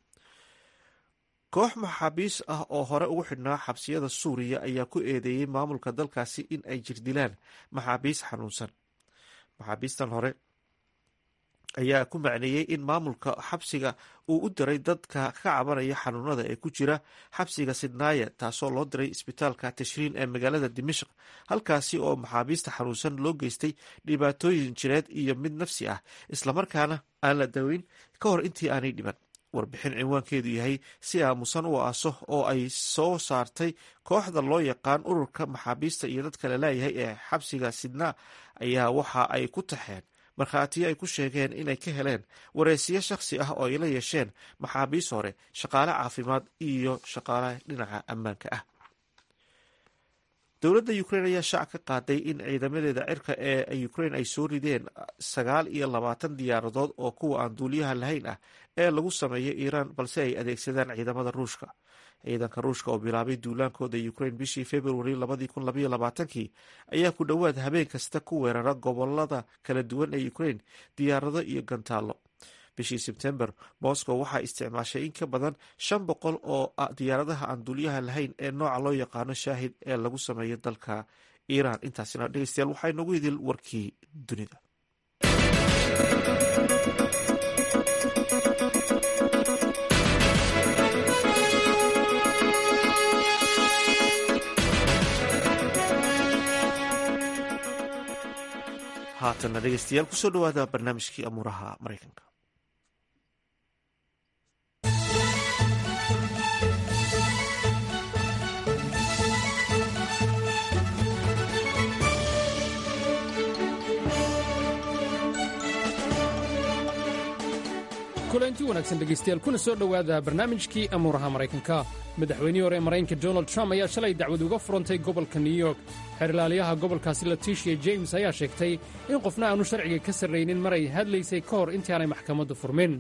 koox maxaabiis ah oo hore ugu xidhnaa xabsiyada suuriya ayaa ku eedeeyey maamulka dalkaasi in ay jirdilaan maxaabiis xanuunsan maxaabiistan hore ayaa ku macneeyey in maamulka xabsiga uu u diray dadka ka cabanaya xanuunada ee ku jira xabsiga sidnaaya taasoo loo diray isbitaalka tashriin ee magaalada dimashq halkaasi oo maxaabiista xanuunsan loo geystay dhibaatooyin jireed iyo mid nafsi ah islamarkaana aan la daweyn ka hor intii aanay dhiban warbixin cinwaankeedu yahay si aamusan u aaso oo ay soo saartay kooxda loo yaqaan ururka maxaabiista iyo dadka la leeyahay ee xabsiga sidnaa ayaa waxa ay ku taxeen markhaatiyo ay ku sheegeen inay ka heleen wareysiyo shakhsi ah oo ay la yeesheen maxaabiis hore shaqaale caafimaad iyo shaqaale dhinaca ammaanka ah dowladda ukrain ayaa shaac ka qaaday in ciidamadeeda cirka ee ukrain ay soo rideen sagaal iyo labaatan diyaaradood oo kuwa aan duuliyaha lahayn ah ee lagu sameeyay iiraan balse ay adeegsadaan ciidamada ruushka ciidanka ruushka oo bilaabay duulaankooda ukrain bishii februari labadii kun labaiyo labaatankii ayaa ku dhowaad habeen kasta ku weerara gobolada kala duwan ee ukrain diyaarado iyo gantaallo bishii sebtember moscow waxaa isticmaashay in ka badan shan boqol oo diyaaradaha aan duuliyaha lahayn ee nooca loo yaqaano shaahid ee lagu sameeyo dalka iiraan intaasina dhegeystayaal waxaa inoogu idil warkii dunida haatana dhegeystayaal kusoo dhawaada barnaamijkii amuuraha maraykanka
kulanti wanaagsan dhegaystayaal kuna soo dhowaada barnaamijkii amuuraha maraykanka madaxweynihii hore ee maraykanka donald trump ayaa shalay dacwad uga furantay gobolka new york xeerlaaliyaha gobolkaasi leticia james ayaa sheegtay in qofna aanu sharciga ka sarraynin mar ay hadlaysay ka hor intaanay maxkamaddu furmin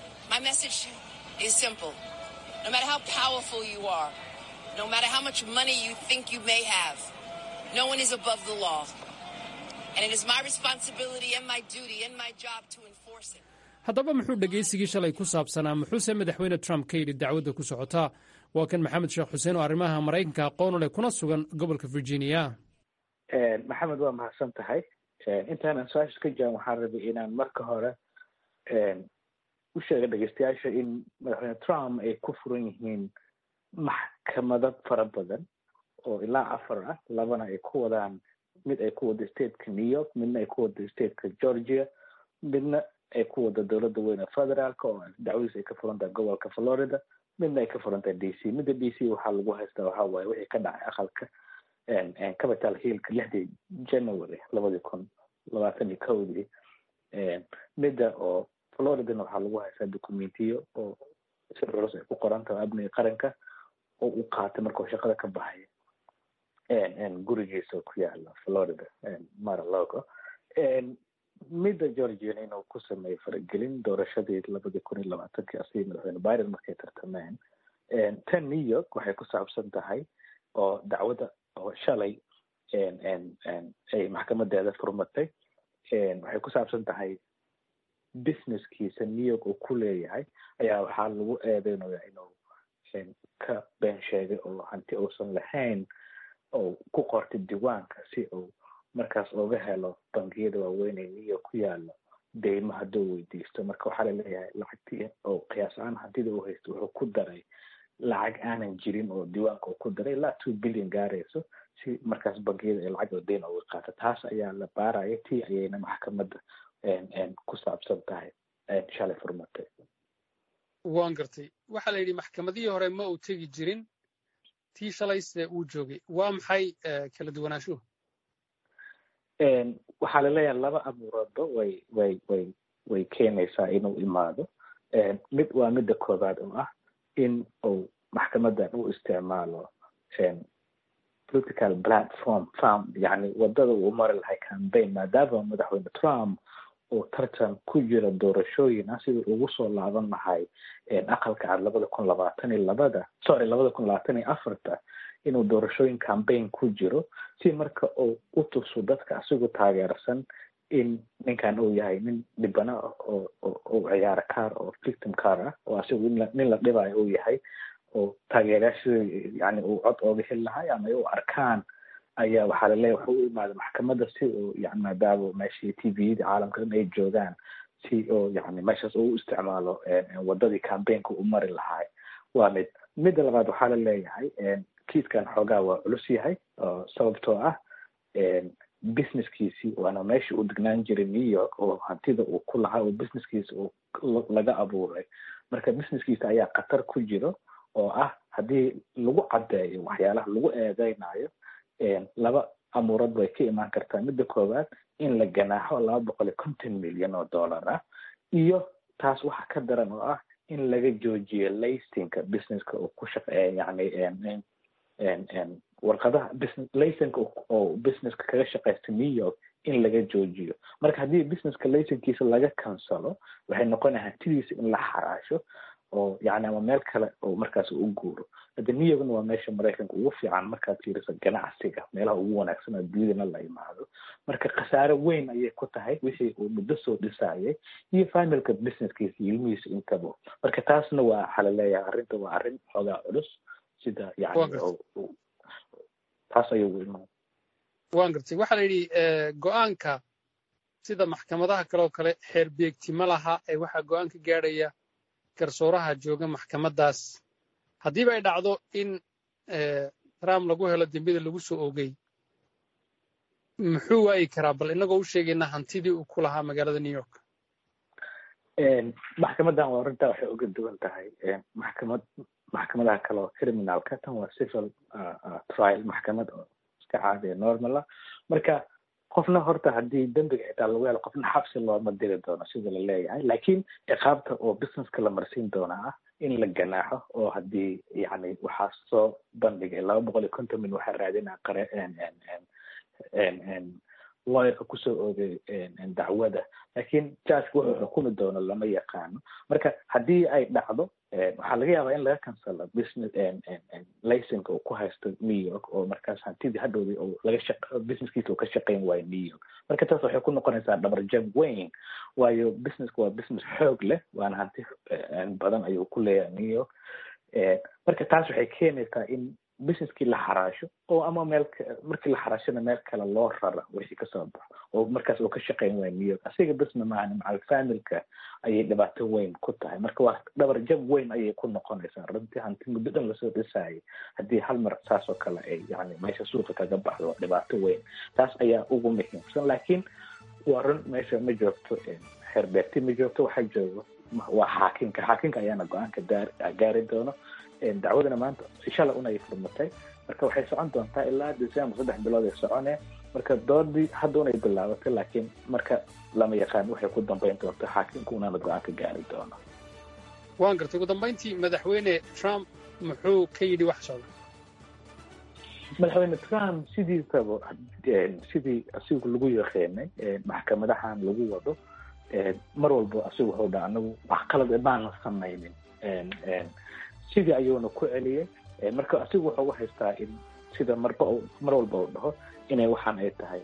haddaba muxuu dhegaysigii shalay ku saabsanaa muxuuse madaxweyne trump ka yidhi dacwadda ku socotaa waa kan maxamed sheekh xuseen oo arrimaha maraykanka aqoonu leh kuna sugan gobolka virginia
maxamed waa mahadsan tahay intaanan su-aasha ka jaaban waxaan rabay inaan marka hore u sheega dhegeystayaasha in madaxweyne trump ay ku furan yihiin maxkamado fara badan oo ilaa afar ah labana ay ku wadaan mid ay ku wado stateka new york midna ay ku wado stateka georgia midna ay ku wado dowladda weyne federaalka oo dacwadiis ay ka furan tahay gobolka florida midna ay ka furan tahay d c midda d c waxaa lagu haystaa waxaa waaye wixii ka dhacay aqalka capital hillka lixdii january labadii kun labaatan iyo kowdii midda oo floridana waxaa lagu haystaa documentiyo oo si culus ay ku qoran tahay amniga qaranka oo uu qaatay markuu shaqada ka baxay gurigiisa ku yaala florida maralogo midda georgiana inuu ku sameeyey faragelin doorashadii labadii kun iyo labaatankii asii madaxweyne biden markay tartameen tan new york waxay ku saabsan tahay oo dacwadda oo shalay ay maxkamadeeda furmatay waxay ku saabsan tahay businesskiisa new york uu ku leeyahay ayaa waxaa lagu eedeynaya inuu ka been sheegay oo hanti uusan lahayn oo ku qortay diiwaanka si uu markaas oga helo bangiyada waaweyn ee new york ku yaalo deymo hadduu weydiisto marka waxaa laleeyahay lacagtii oo qiyaas ahaan hantida uu haysto wuxuu ku daray lacag aanan jirin oo diiwaanka uu ku daray ilaa two billion gaarayso si markaas bangiyada ay lacag oo deyn uga qaato taas ayaa la baaraya tii ayayna maxkamadda ku saabsan tahay shalay furmatay
waan gartay waxaa la yidhi maxkamadihii hore ma uu tegi jirin tii shalayse uu joogay waa maxay kala duwanaanshuhu
waxaa laleeyahay laba abuuradba way way way way keenaysaa inuu imaado mid waa midda koobaad oo ah in uu maxkamadan u isticmaalo political platform farm yani wadada uu mari lahay campaign maadaama madaxweyne trump oo tartan ku jira doorashooyin ah sidii ugu soo laaban lahay aqalka cad labada kun labaatan iyo labada sorry labada kun labaatan iyo afarta inuu doorashooyin cambaign ku jiro si marka uu u tuso dadka asigu taageersan in ninkan uu yahay nin dhibana ah oo oo ciyaara kaar oo victim car ah oo asigu nin la dhibayo uu yahay oo taageerayaashii yani uu cod ooga heli lahay ama ay u arkaan ayaa waxaa laleeyahy wuxuu u imaada maxkamadda si uu yani maadaama meeshii t v yada caalamka dhan ay joogaan si oo yani meeshaas uu isticmaalo wadadii cambaign-ka u mari lahay waa mid midda labaad waxaa la leeyahay kiiskan xoogaa waa culus yahay sababtoo ah businesskiisii waana meeshii uu degnaan jiray new york oo hantida uu ku lahaa oo businesskiisa uu laga abuuray marka businesskiisa ayaa khatar ku jiro oo ah haddii lagu caddeeyo waxyaalaha lagu eedeynayo laba amuurad bay ka imaan kartaa midda koowaad in la ganaaxo laba boqol iyo konton milyan oo dollar ah iyo taas waxa ka daran oo ah in laga joojiyo laysinka businesska uu ku shaqeeya yani warqadaha business laysinka oo businesska kaga shaqeysta new york in laga joojiyo marka haddii businesska laysinkiisa laga kansalo waxay noqonaya hantidiisa in la xaraasho oo yani ama meel kale oo markaas u guuro hadda new yorkna waa meesha maraykanka ugu fiican markaad fiiriso ganacsiga meelaha ugu wanaagsan oo dunidana la imaado marka khasaare weyn ayay ku tahay wixii uu muddo soo dhisayay iyo familka businesskiisa iyo ilmihiisa intaba marka taasna waa waxaa laleeyahay arrinta waa arrin xoogaa culus sida yani taas ayuu imaan
waan gartay waxaa la yidhi go-aanka sida maxkamadaha kale oo kale xeer beegti ma laha ee waxaa go-aan ka gaadhaya garsooraha jooga maxkamaddaas haddiiba ay dhacdo in trump lagu helo dembida lagu soo ogey muxuu waayi karaa bal innagoo u sheegayna hantidii uu ku lahaa magaalada new york
maxkamaddan waa arrintaa waxay uga duwan tahay maxkamad maxkamadaha kale oo criminalka tan waa civil trial maxkamad oo iska caadiya normala marka qofna horta haddii dembiga xitaa lagu helo qofna xabsi looma diri doono sida la leeyahay laakiin ciqaabta oo businesska la marsiin doona ah in la ganaaxo oo haddii yani waxaa soo bandhigay laba boqol iyo konton min waxaa raadinaa qare lawyerka kusoo oogay dacwada laakiin judgeka wuxuu xukumi doono lama yaqaano marka haddii ay dhacdo waxaa laga yaabaa in laga kansalo business licenka uu ku haysto new york oo markaas hantidii hadhowdii oo laga shaq businesskiisa uu ka shaqayn waayo new york marka taas waxay ku noqonaysaa dhabarjab weyn waayo businesska waa business xoog leh waana hanti badan ayuu ku leeyahay new york marka taas waxay keenaysaa in businesskii la xaraasho oo ama meel markii la xaraashona meel kale loo rara wixii kasoo baxo oo markaas uu ka shaqayn waayo new york asiga bisna maahan macal familka ayay dhibaato weyn ku tahay marka waa dhabar jab weyn ayay ku noqonaysaa runtii hanti muddo dhan lasoo dhisayay haddii hal mar saas oo kale ay yani meesha suuqa kaga baxdo waa dhibaato weyn taas ayaa ugu muhiimsan laakiin waa run meesha ma joogto xeerbeegti ma joogto waxaa joogo waa xaakinka xaakinka ayaana go-aanka gaari doono dacwadana maanta shala un ay furmatay marka waxay socon doontaa ilaa december saddex bilood ay socone marka doodii hadda unay bilaabatay laakiin marka lama yaqaan waxay ku dambayn doonto xaakimka unaana go-aanka gaari doono
waan gartay ugu dambayntii madaxweyne trump muxuu ka yidhi wax socda
madaxweyne trump sidiisaba sidii asigu lagu yaqeenay maxkamadahan lagu wado mar walba asigu wuxuu dha anagu wax qalad baanan samaynin sidii ayuuna ku celiyey marka asigu wuxuu u haystaa in sida marba mar walba uu dhaho inay waxaan ay tahay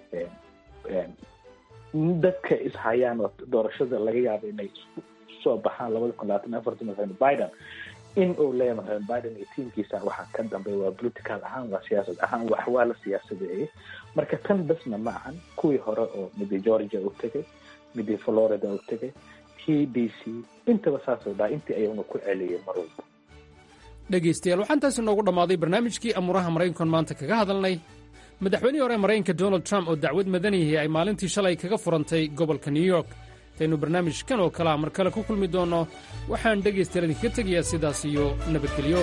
dadka ishayaan oo doorashada laga yaabo inay soo baxaan labada kun labaatan afartan madaxweyne biden in uu leeyahay madaxweyne biden iyo tiimkiisa waxaa ka dambeeya waa political ahaan waa siyaasad ahaan wax waa la siyaasadeeyey marka tan basna ma ahan kuwii hore oo midii georgia uu tegay midii florida uu tegay t b c intaba saasuu dhaha intii ayuuna ku celiyey mar walba
dhegaystayaal waxaan taasi noogu dhammaaday barnaamijkii amuuraha maraykankan maanta kaga hadalnay madaxweynihii hore maraykanka donald trump oo dacwad madaniyihii ay maalintii shalay kaga furantay gobolka new york intaynu barnaamijkan oo kalea mar kale ku kulmi doonno waxaan dhegaystayaal idinkaga tegayaa sidaas iyo nabadgelyo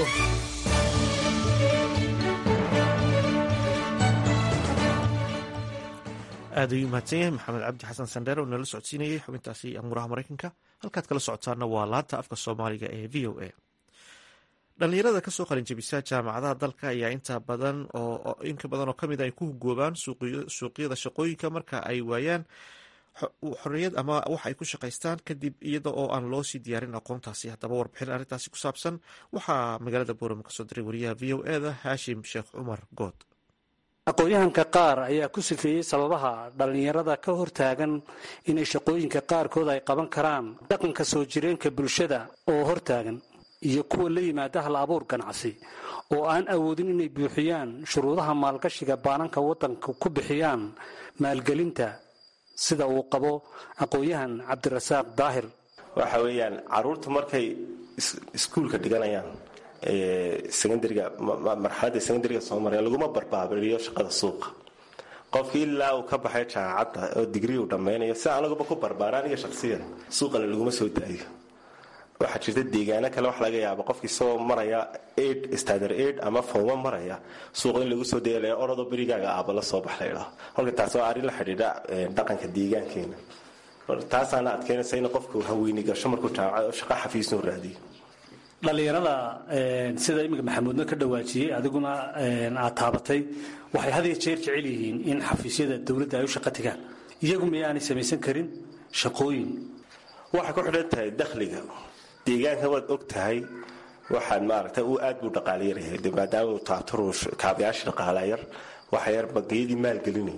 aad ayuu mahadsan yahay maxamed cabdi xasan sandheer oo nala socodsiinayay xubintaasi amuuraha maraykanka halkaad kala socotaana waa laanta afka soomaaliga ee v o a dhalinyarada kasoo qalinjabisa jaamacadaha dalka ayaa inta badan oo inka badan oo kamid ay ku hugoobaan suuqyada shaqooyinka marka ay waayaan xorriyad ama wax ay ku shaqaystaan kadib iyada oo aan loo sii diyaarin aqoontaasi haddaba warbixin arrintaasi ku saabsan waxaa magaalada boorama kasoo diray wariyaha v o eda haashim sheekh cumar good
aqoon-yahanka qaar ayaa ku sifeeyey sababaha dhallinyarada ka hortaagan inay shaqooyinka qaarkood ay qaban karaan dhaqanka soo jireenka bulshada oo hortaagan iyo kuwa la yimaada hal abuur ganacsi oo aan awoodin inay buuxiyaan shuruudaha maalgashiga baananka waddanka ku bixiyaan maalgelinta sida uu qabo aqoon-yahan cabdirasaaq daahir
waxa weeyaan caruurta markay iskuulka dhiganayaan secondariga marxaladda secondariga soo maraya laguma barbaabiriyo shaqada suuqa qofkii ilaa uu ka baxay jaamacadda oo digrii uu dhammaynayo si anaguba ku barbaara aniga shaqsiyan suuqana laguma soo daayo waxaa jirta deegaano kale wax laga yaaba qofkii isagoo maraya aid standard aid ama fowma maraya suuqa in lagu soo dayalaya orodoo berigaaga aaba la soo bax laydhaho halka taas waa arrin la xidhiidha dhaqanka deegaankeena taasaana adkeynaysa in qofku haweyni gasho markuu jaamacad oo shaqo xafiisnu raadiyo
dhallinyarada sida iminka maxamuudna ka dhawaajiyey adiguna aad taabatay waxay had iyo jeer jecel yihiin in xafiisyada dowladda ay u shaqo tagaan iyagu miyaanay samaysan karin shaqooyin
waxay ku xidhan tahay dakhliga deegaanka waad og tahay waxaan maaragtay uu aad buu dhaqaalayaryahay de maadaama uu taabtaru kaabayaasha dhaqaalayar waxa yar bangiyadii maalgelinayay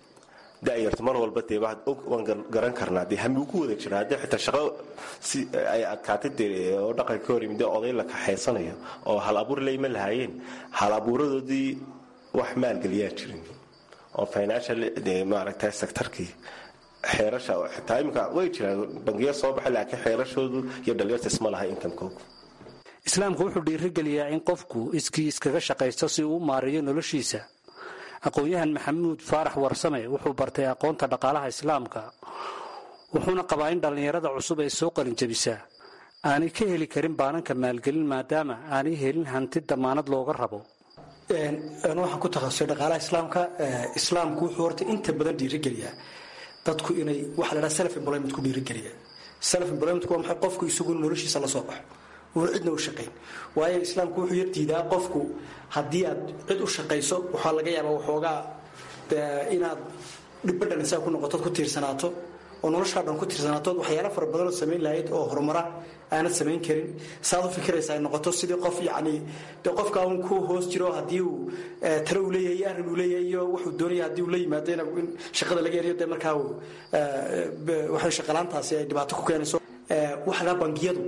da'yarta mar walba dee waxaad og waan garan karnaa dee hami ku wada jira haddii xitaa shaqo si ay adkaatay dee oo dhaqanka ka hor yimid oday la kaxaysanayo oo hal abuur layma lahaayeen hal abuuradoodii wax maalgeliyaa jirin oo financial dee maaragtay sectorkii xeerasha xitaa iminka way jiraan bangiya soo baxay laakiin xeerashoodu iyo dhalinyarta isma laha inkamkoogu
islaamku wuxuu dhiirigeliyaa in qofku iskii iskaga shaqaysto si uu u maariyo noloshiisa aqoon-yahan maxamuud faarax warsame wuxuu bartay aqoonta dhaqaalaha islaamka wuxuuna qabaa in dhallinyarada cusub ee soo qalinjabisaa aanay ka heli karin baananka maalgelin maadaama aanay helin hanti damaanad looga rabo
waxaan ku takhasusay dhaqaalaha islaamka islaamku wuxuu horta inta badan dhiirigeliyaa dadku inay waxa la dhaha self employment ku dhiirigeliya self employment waa maxay qofku isagu noloshiisa la soo baxo uuna cidna u shaqayn waayo islaamku wuxuu yar diidaa qofku haddii aad cid u shaqayso waxaa laga yaabaa waxoogaa inaad dhibadhan isaga ku noqotood ku tiirsanaato oo noloshaa dhan ku tiirsanaato waxyaala fara badanoo samayn lahayd oo horumara aanad samayn karin saad u fikiraysa ay noqoto sidii qof yacni de qofka un ku hoos jiro haddii uu talo uu leeyahay iyo arrin uu leeyahay iyo wuxuu doonaya haddii uu la yimaado in shaqada laga eriyo dee markaa uu waxay shaqalaantaasi ay dhibaato ku keenayso waxa lahaa bangiyadu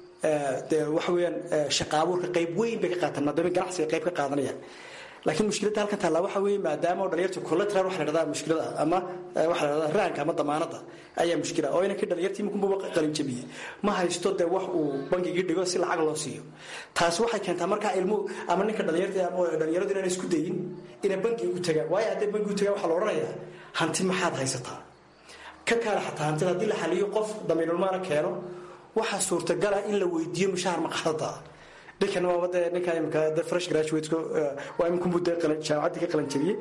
dee waxa weeyaan shaqa abuurka qayb weyn bay ka qaataan maadaama ganacsiga qayb ka qaadanayaan laakiin mushkiladda halkan taallaa waxa weeye maadaama oo dhalinyarta collateral waxa la dhahdaa mushkilada ama waxa la dhahdaa raanka ama damaanada ayaa mushkila oo inankii dhalinyartii iminkunba qalin jabiyey ma haysto dee wax uu bangigii dhigo si lacag loo siiyo taasi waxay keentaa markaa ilmu ama ninka dhalinyarta ama dhalinyaradu inaan isku dayin inay bangi ugu tagaan waayo hadday bangi u tagaan waxaa la odhanayaa hanti maxaad haysataa ka kaale xataa hantida haddii la xaliyo qof damiinulmaana keeno waxaa suurtagala in la weydiiyo mushahar maqaadada ninkan waaba dee ninka imika de fresh graduateku waa iminkunbu dee jaamacaddii ka qalan jabiyey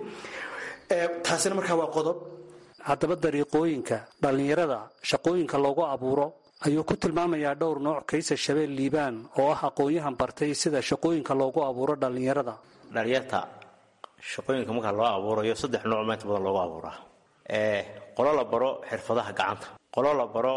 taasina markaa waa qodob
haddaba dariiqooyinka dhallinyarada shaqooyinka loogu abuuro ayuu ku tilmaamayaa dhowr nooc kaysa shabeel liibaan oo ah aqoon-yahan bartay sida shaqooyinka loogu abuuro dhallinyarada
dhalinyarta shaqooyinka markaa loo abuurayo saddex nooc meenta badan loogu abuuraa qolo la baro xirfadaha gacanta qolo la baro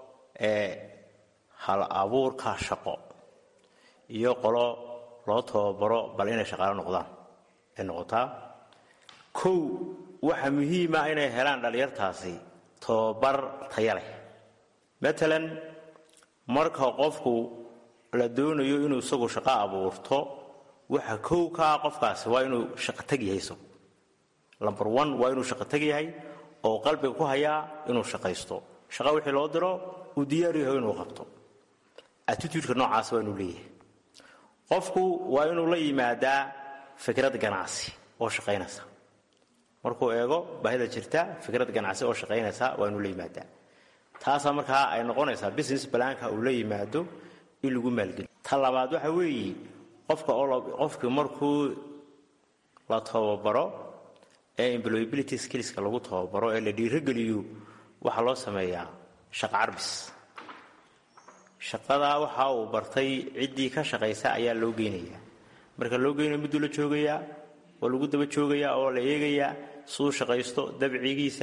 hal abuurka shaqo iyo qolo loo tababaro bal inay shaqaalo noqdaan ay noqotaa kow waxa muhiima inay helaan dhallinyartaasi tababar taya leh matalan marka qofku la doonayo inuu isagu shaqo abuurto waxa kow ka ah qofkaasi waa inuu shaqotag yahay isagu lomber one waa inuu shaqotag yahay oo qalbiga ku hayaa inuu shaqaysto shaqa wixii loo diro uu diyaar yahay inuu qabto attitudeka noocaas waa inuu leeyahay qofku waa inuu la yimaadaa fikrad ganacsi oo shaqaynaysa markuu eego baahida jirta fikrad ganacsi oo shaqaynaysa waa inuu la yimaadaa taasaa markaa ay noqonaysaa business balaanka uu la yimaado in lagu maalgeliyo ta labaad waxa weeye qofka qofkii markuu la tababaro ee employability skillska lagu tababaro ee la dhiirogeliyo waxaa loo sameeyaa shaqa carbis shaqadaa waxa uu bartay ciddii ka shaqaysa ayaa loo geynayaa marka loo geynayo mudduu la joogayaa oo lagu daba joogayaa oo la eegayaa suu shaqaysto dabcigiisa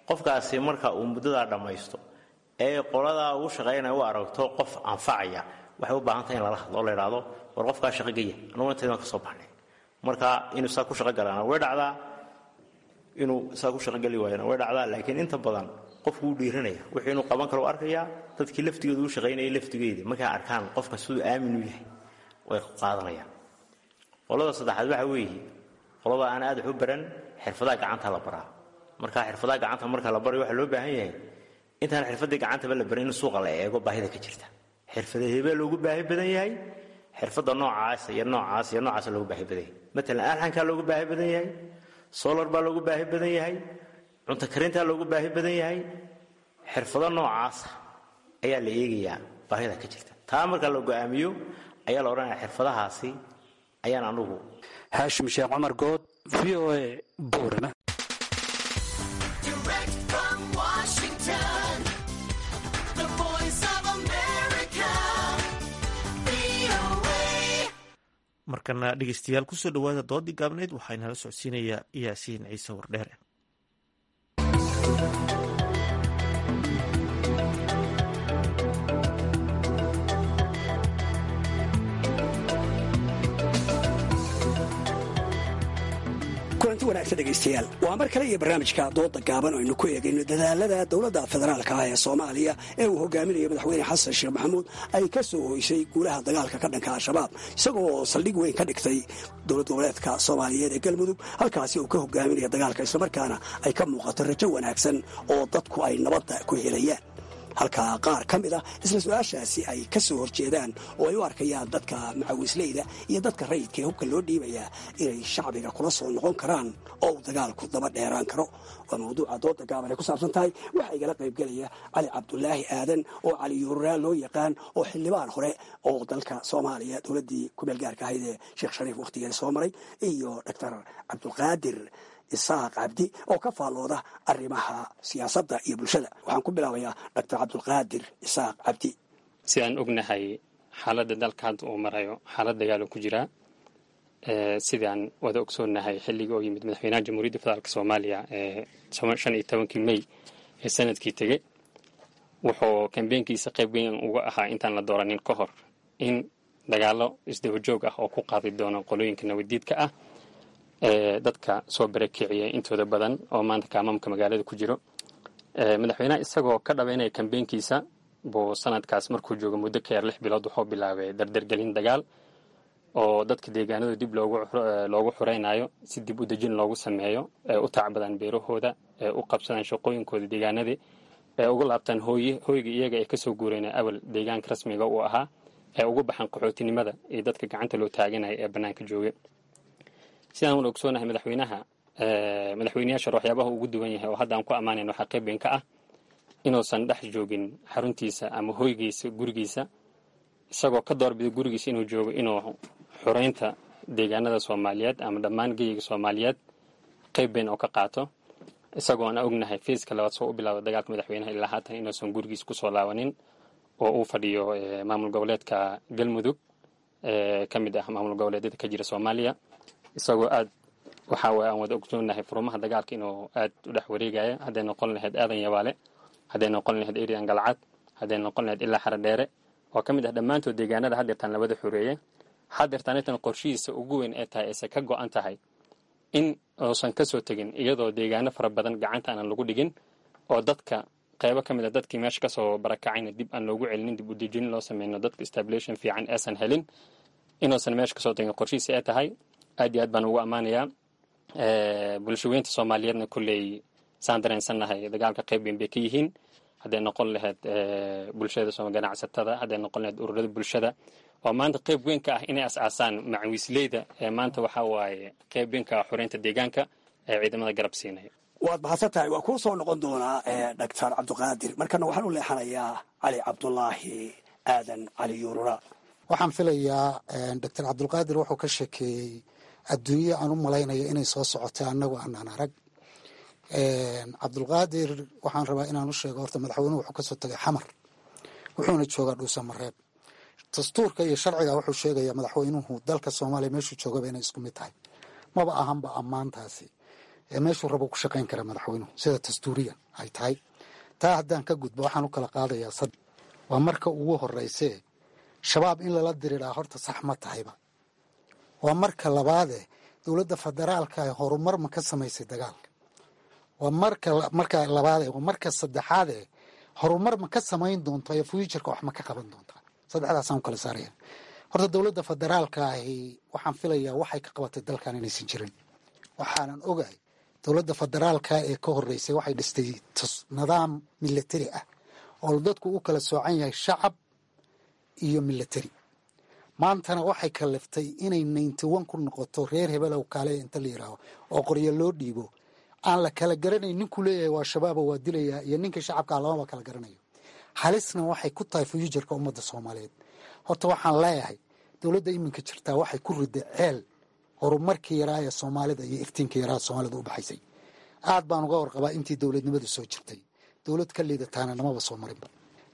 qofkaasi marka uu muddadaa dhammaysto ee qoladaa ugu shaqaynaya u aragto qof anfacaya waxay u baahan tahay in lala hadlo oo la idhaahdo war qofkaa shaqo geya anugu intaydan ka soo baxnay marka inuu saa ku shaqo galaana way dhacdaa inuu saa ku shaqogeli waayana way dhacdaa laakiin inta badan qofku wuu dhiiranaya wixii inuu qaban karo u arkayaa dadkii laftigooda u shaqaynayay laftigeedii markay arkaan qofka siduu aamin u yahay way qaadanayaan qolada saddexaad waxa weeye qolada aan aad wax u baran xirfadaha gacanta la baraa marka xirfadaha gacanta marka la barayo waxaa loo baahan yahay intaan xirfadii gacantaba la barin in suuqa la eego baahida ka jirta xirfadahebaa loogu baahi badan yahay xirfadda noocaas iyo noocaas iyo noocaas loogu baahi badan yahay matalan alxankaa loogu baahi badan yahay solar baa loogu baahi badan yahay cunto karintaa loogu baahi badan yahay xirfado noocaasa ayaa la eegayaa baahida ka jirta taa marka la go'aamiyo ayaa la odhanaya xirfadahaasi ayaan anugu
haashim sheekh cumar good v o a boorama
markana dhegeystayaal kusoo dhowaada doodii gaabneyd waxaa inala socodsiinayaa yaasiin ciise wardheere
kulanti wanaagsan dhegaystayaal waa mar kale iyo barnaamijka dooda gaaban aynu ku eegayno dadaalada dowladda federaalka ah ee soomaaliya ee uu hogaaminayo madaxweyne xasan sheekh maxamuud ay ka soo hoysay guulaha dagaalka ka dhanka al-shabaab isagoo saldhig weyn ka dhigtay dowlad goboleedka soomaaliyeed ee galmudug halkaasi uu ka hogaaminaya dagaalka islamarkaana ay ka muuqato rajo wanaagsan oo dadku ay nabadda ku helayaan halka qaar ka mid ah isla su-aashaasi ay ka soo horjeedaan oo ay u arkayaan dadka macawisleyda iyo dadka rayidka ee hubka loo dhiibayaa inay shacbiga kula soo noqon karaan oo uu dagaalku daba dheeraan karo waa mawduuca dooda gaaban ay ku saabsan tahay waxaa igala qaybgelaya cali cabdulaahi aadan oo cali yuuraa loo yaqaan oo xildhibaan hore oo dalka soomaaliya dowladdii kumeel gaarka ahayd ee sheekh shariif wakhtigeeda soo maray iyo doctor cabdulqaadir isaaq cabdi oo ka faallooda arrimaha siyaasadda iyo bulshada waxaan ku bilaabayaa doctor cabdulqaadir isaaq cabdi
sidaan ognahay xaaladda dalka hadda uu marayo xaalad dagaalo ku jiraa sidaan wada ogsoonnahay xilligii oo yimid madaxweynaha jamhuuriyadda federaalk soomaaliya ee shan iyo tobankii mey ee sanadkii tegey wuxuu kambeenkiisa qayb weyn uga ahaa intaan la dooranin ka hor in dagaalo isdabajoog ah oo ku qaadi doono qolooyinka nabadiidka ah ee dadka soo barakiciyay intooda badan oo maanta kaamaamka magaalada ku jiro madaxweynaha isagoo ka dhabaynaya kambeenkiisa buu sanadkaas markuu joogo muddo ka yar lix bilood wuxuu bilaabay dardargelin dagaal oo dadka deegaanada dib loogu xureynayo si dib u dejin loogu sameeyo ee u tacbadaan beerahooda ee u qabsadaan shaqooyinkooda deegaanadii ee ugu laabtaan hooyga iyaga ee kasoo guureen awal deegaanka rasmiga uu ahaa ee ugu baxaan qaxootinimada iyo dadka gacanta loo taaganaya ee bannaanka jooga sidaan wala ogsoonahay madaxweynaha madaxweyneyaasha waxyaabaha ugu duwan yahay oo hadda aan ku ammaanayn waxaa qayb weyn ka ah inuusan dhex joogin xaruntiisa ama hoygiisa gurigiisa isagoo ka doorbida gurigiisa inuu joogo inuu xureynta deegaanada soomaaliyeed ama dhammaan geyiga soomaaliyeed qayb weyn oo ka qaato isagoo aan ognahay fiiska labaad soo u bilaaba dagaalka madaxweynaha ilaa haatan inuusan gurigiisa kusoo laabanin oo uu fadhiyo maamul goboleedka galmudug ka mid ah maamul goboleedyada ka jira soomaaliya isagoo aad waxa waye aan wada ogsoonahay furumaha dagaalka inuu aad u dhex wareegaya hadday noqon lahayd aadan yabaale hadday noqon lahayd erian galcad hadday noqon lahayd ilaa xara dheere oo ka mid ah dhammaantood deegaanada haddeertaan labada xoreeyey haddeertaan intan qorshihiisa ugu weyn ee tahay ayse ka go-an tahay in uusan kasoo tegin iyadoo deegaano fara badan gacanta aanan lagu dhigin oo dadka qaybo ka mid a dadkii meesha kasoo barakacayna dib aan loogu celinin dib u dejinin loo sameyno dadka stablation fiican eesan helin inuusan meesha kasoo tegin qorshihiisa ee tahay aad iyo aad baan ugu ammaanayaa bulshaweynta soomaaliyeedna kolley saan dareensannahay dagaalka qayb weyn bay ka yihiin hadday noqon lahayd bulshada ganacsatada hadday noqon lahayd ururada bulshada oo maanta qayb weyn ka ah inay as-aasaan macawiisleyda ee maanta waxa waaye qayb weyn ka ah xoreynta deegaanka ee ciidamada garab siinaya
waad mahadsan tahay waa kuu soo noqon doonaa doctor cabdiqaadir markana waxaan u leexanayaa cali cabdulaahi aadan cali yuurura
waxaan filayaa doctor cabdulqaadir wuxuu ka sheekeeyey adduunye aan u malaynayo inay soo socotay annagu aanaan arag cabdulqaadir waxaan rabaa inaan u sheego horta madaxweynuhu wuxuu kasoo tagay xamar wuxuuna joogaa dhuusamareeb dastuurka iyo sharciga wuxuu sheegayaa madaxweynuhu dalka soomaaliya meeshuu joogaba inay isku mid tahay maba ahanba ammaantaasi ee meeshuu rabo ku shaqayn kara madaxweynuhu sida dastuuriyan ay tahay taa haddaan ka gudbo waxaan u kala qaadayaa sad waa marka ugu horeysee shabaab in lala diriraa horta sax ma tahayba waa marka labaadee dowladda federaalka ee horumar ma ka samaysay dagaalka waa marka marka labaadee waa marka saddexaadee horumar ma ka samayn doonta ee fuuturka wax ma ka qaban doontaa saddexdaasaan u kala saaraya horta dowladda federaalka ahi waxaan filayaa waxay ka qabatay dalkan inaysan jirin waxaanan ogahay dowladda federaalka ee ka horeysay waxay dhistay nidaam milatari ah oo dadku u kala soocan yahay shacab iyo milatari maantana waxay kaliftay inay ninety one ku noqoto reer hebelow kaale inta la yidhaaho oo qoryo loo dhiibo aan la kala garanayn ninkuu leeyahay waa shabaaba waa dilayaa iyo ninka shacabkaa lamaba kala garanayo halisna waxay ku tahay fuuturka ummadda soomaaliyeed horta waxaan leeyahay dowladda iminka jirtaa waxay ku riday ceel horumarkii yaraa ee soomaalida iyo iftiinka yaraa soomaalida u baxaysay aad baan uga warqabaa intii dowladnimadu soo jirtay dowlad ka liidataana namaba soo marinba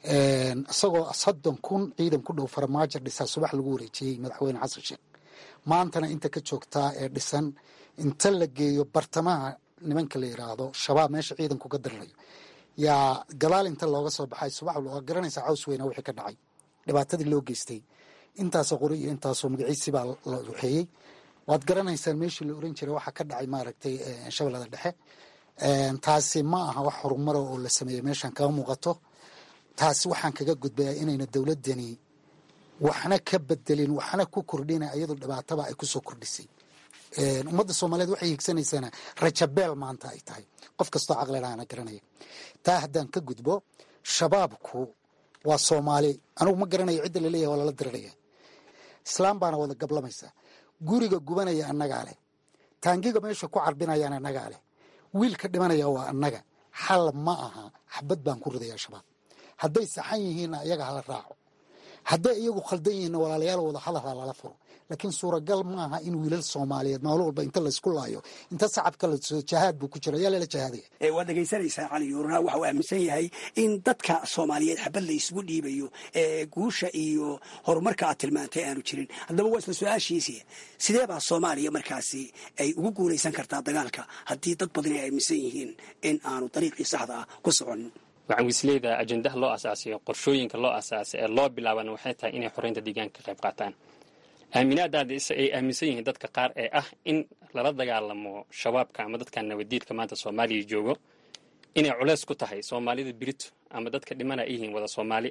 isagoo soddon kun ciidan ku dhow farmaajo dhisaa subax lagu wareejiyey madaxweyne xasan sheekh maantana inta ka joogtaa ee dhisan inta la geeyo bartamaha nimanka la yidhaahdo shabaab meesha ciidanku ka dirirayo yaa gadaal inta looga soo baxay subax waa garanaysaa caws weyna wixii ka dhacay dhibaatadii loo geystay intaasoo qori iyo intaasoo magaciisi baa la waxeeyey waad garanaysaan meeshii la oran jiray waxaa ka dhacay maaragtay shabeellada dhexe taasi ma aha wax horumara oo la sameeyey meeshan kama muuqato taasi waxaan kaga gudbayaa inayna dowladdani waxna ka bedelin waxna ku kordhina iyadoo dhibaataba ay kusoo kordhisay ummadda soomaaliyeed waxay higsanaysaana rajabeel maanta ay tahay qof kastoo caqlilaana garanaya taa haddaan ka gudbo shabaabku waa soomaali anugu ma garanayo cidda laleeyahay waa lala diriraya islaam baana wada gablamaysa guriga gubanaya annagaa leh taangiga meesha ku carbinayaan annagaa leh wiilka dhimanaya waa annaga xal ma aha xabad baan ku ridayaa shabaab hadday saxan yihiinna iyaga hala raaco hadday iyagu khaldan yihiinna walaalayaal wada hadalha lala furo laakiin suuragal maaha in wiilal soomaaliyeed maalin walba inta laysku laayo inta sacabka lasoo jahaad buu ku jira yaa lala jahaadaya
waad dhegaysanaysaa cali yuurna waxa uu aaminsan yahay in dadka soomaaliyeed xabad la isugu dhiibayo ee guusha iyo horumarka aad tilmaantay aanu jirin haddaba waa isla su-aashiisii sidee baa soomaaliya markaasi ay ugu guulaysan kartaa dagaalka haddii dad badan ay aaminsan yihiin in aanu dariiqii saxda ah ku soconin
macawisleyda ajendaha loo asaasiyo qorshooyinka loo asaasay ee loo bilaabana waxay tahay inay xoreynta deegaanka ka qayb qaataan aaminaadaada ay aaminsan yihiin dadka qaar ee ah in lala dagaalamo shabaabka ama dadka nabadiidka maanta soomaaliya joogo inay culeys ku tahay soomaalida birito ama dadka dhimana ay yihiin wada soomaali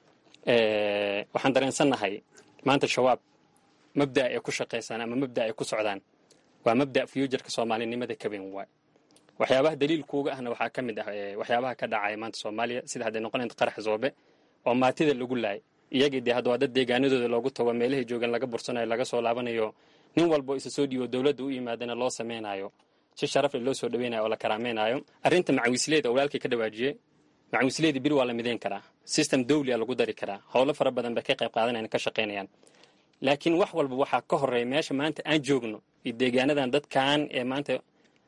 waxaan dareensannahay maanta shabaab mabda ay ku shaqaysaan ama mabda ay ku socdaan waa mabda fuujarka soomaalinimada kaben waay waxyaabaha daliilkuuga ahna waxaa ka mid ah waxyaabaha ka dhacaya maanta soomaaliya sida hadday noqonayd qarax zoobe oo maatida lagu laayay iyagii dee hadda waa dad deegaanadooda loogu tago meelahay joogan laga bursanayo laga soo laabanayo nin walbo isa soo dhiibo dowladda u yimaadana loo samaynayo si sharafle loo soo dhaweynayo oo la karaamaynayo arrinta macawisleeda oo walaalkii ka dhawaajiyey macawisleeda biri waa la midayn karaa system dawli a lagu dari karaa howlo fara badan bay ka qayb qaadanayan ka shaqaynayaan laakiin wax walba waxaa ka horeeya meesha maanta aan joogno iyo deegaanadan dadkan ee maanta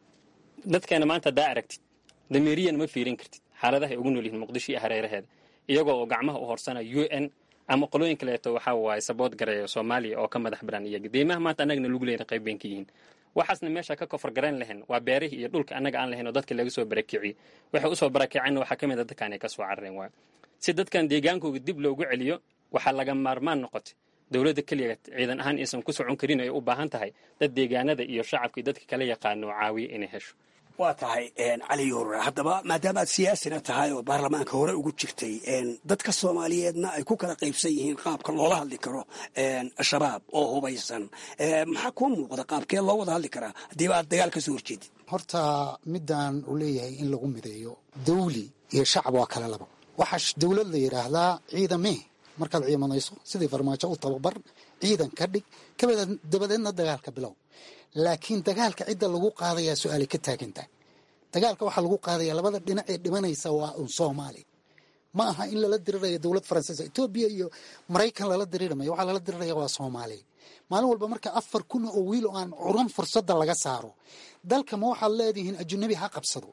dadkeena maanta haddaa aragtid dameeriyana ma fiirin kartid xaaladaha ay ugu nool yihiin muqdisho iyo hareeraheeda iyagoo oo gacmaha u horsana u n ama qolooyin kaleeto waxaa waaye sabood gareeya soomaaliya oo ka madax baran iyaga deymaha maanta annagana lagu leeyahay qayb bayn ka yihiin waxaasna meesha ka kofar garayn lahayn waa beerihii iyo dhulka annaga aan lahayn oo dadka laga soo barakiciyey waxay usoo barakiceenna waxaa ka mid a dadkan ay ka soo carareen waay si dadkan deegaankooga dib loogu celiyo waxaa laga maarmaan noqotay dowladda keliya ciidan ahaan aysan ku socon karin ay u baahan tahay dad deegaanada iyo shacabka iyo dadka kala yaqaano caawiya inay hesho
waa tahay cali yuur haddaba maadaama aad siyaasina tahay oo baarlamaanka hore ugu jirtay dadka soomaaliyeedna ay ku kala qaybsan yihiin qaabka loola hadli karo shabaab oo hubaysan maxaa kuu muuqda qaabkee loo wada hadli karaa haddiiba aad dagaal ka soo horjeedid
horta midaan uu leeyahay in lagu mideeyo dawli iyo shacab waa kale laba waxaa dowlad la yidhaahdaa ciidamee markaad ciimanayso sidii farmaajo u tababar ciidan ka dhig dabadeedna dagaalka bilow laakiin dagaalka cidda lagu qaadayaa su-aalay ka taagantahay dagaalka waxaa lagu qaadaya labada dhinac ee dhimanaysa waa un soomaali ma aha in lala diriraya dowlad faransiis etoobiya iyo maraykan lala diriramayo waxaa lala diriraya waa soomaali maalin walba marka afar kun oo wiil oo aan curan fursadda laga saaro dalka ma waxaad leedihiin ajunabi ha qabsado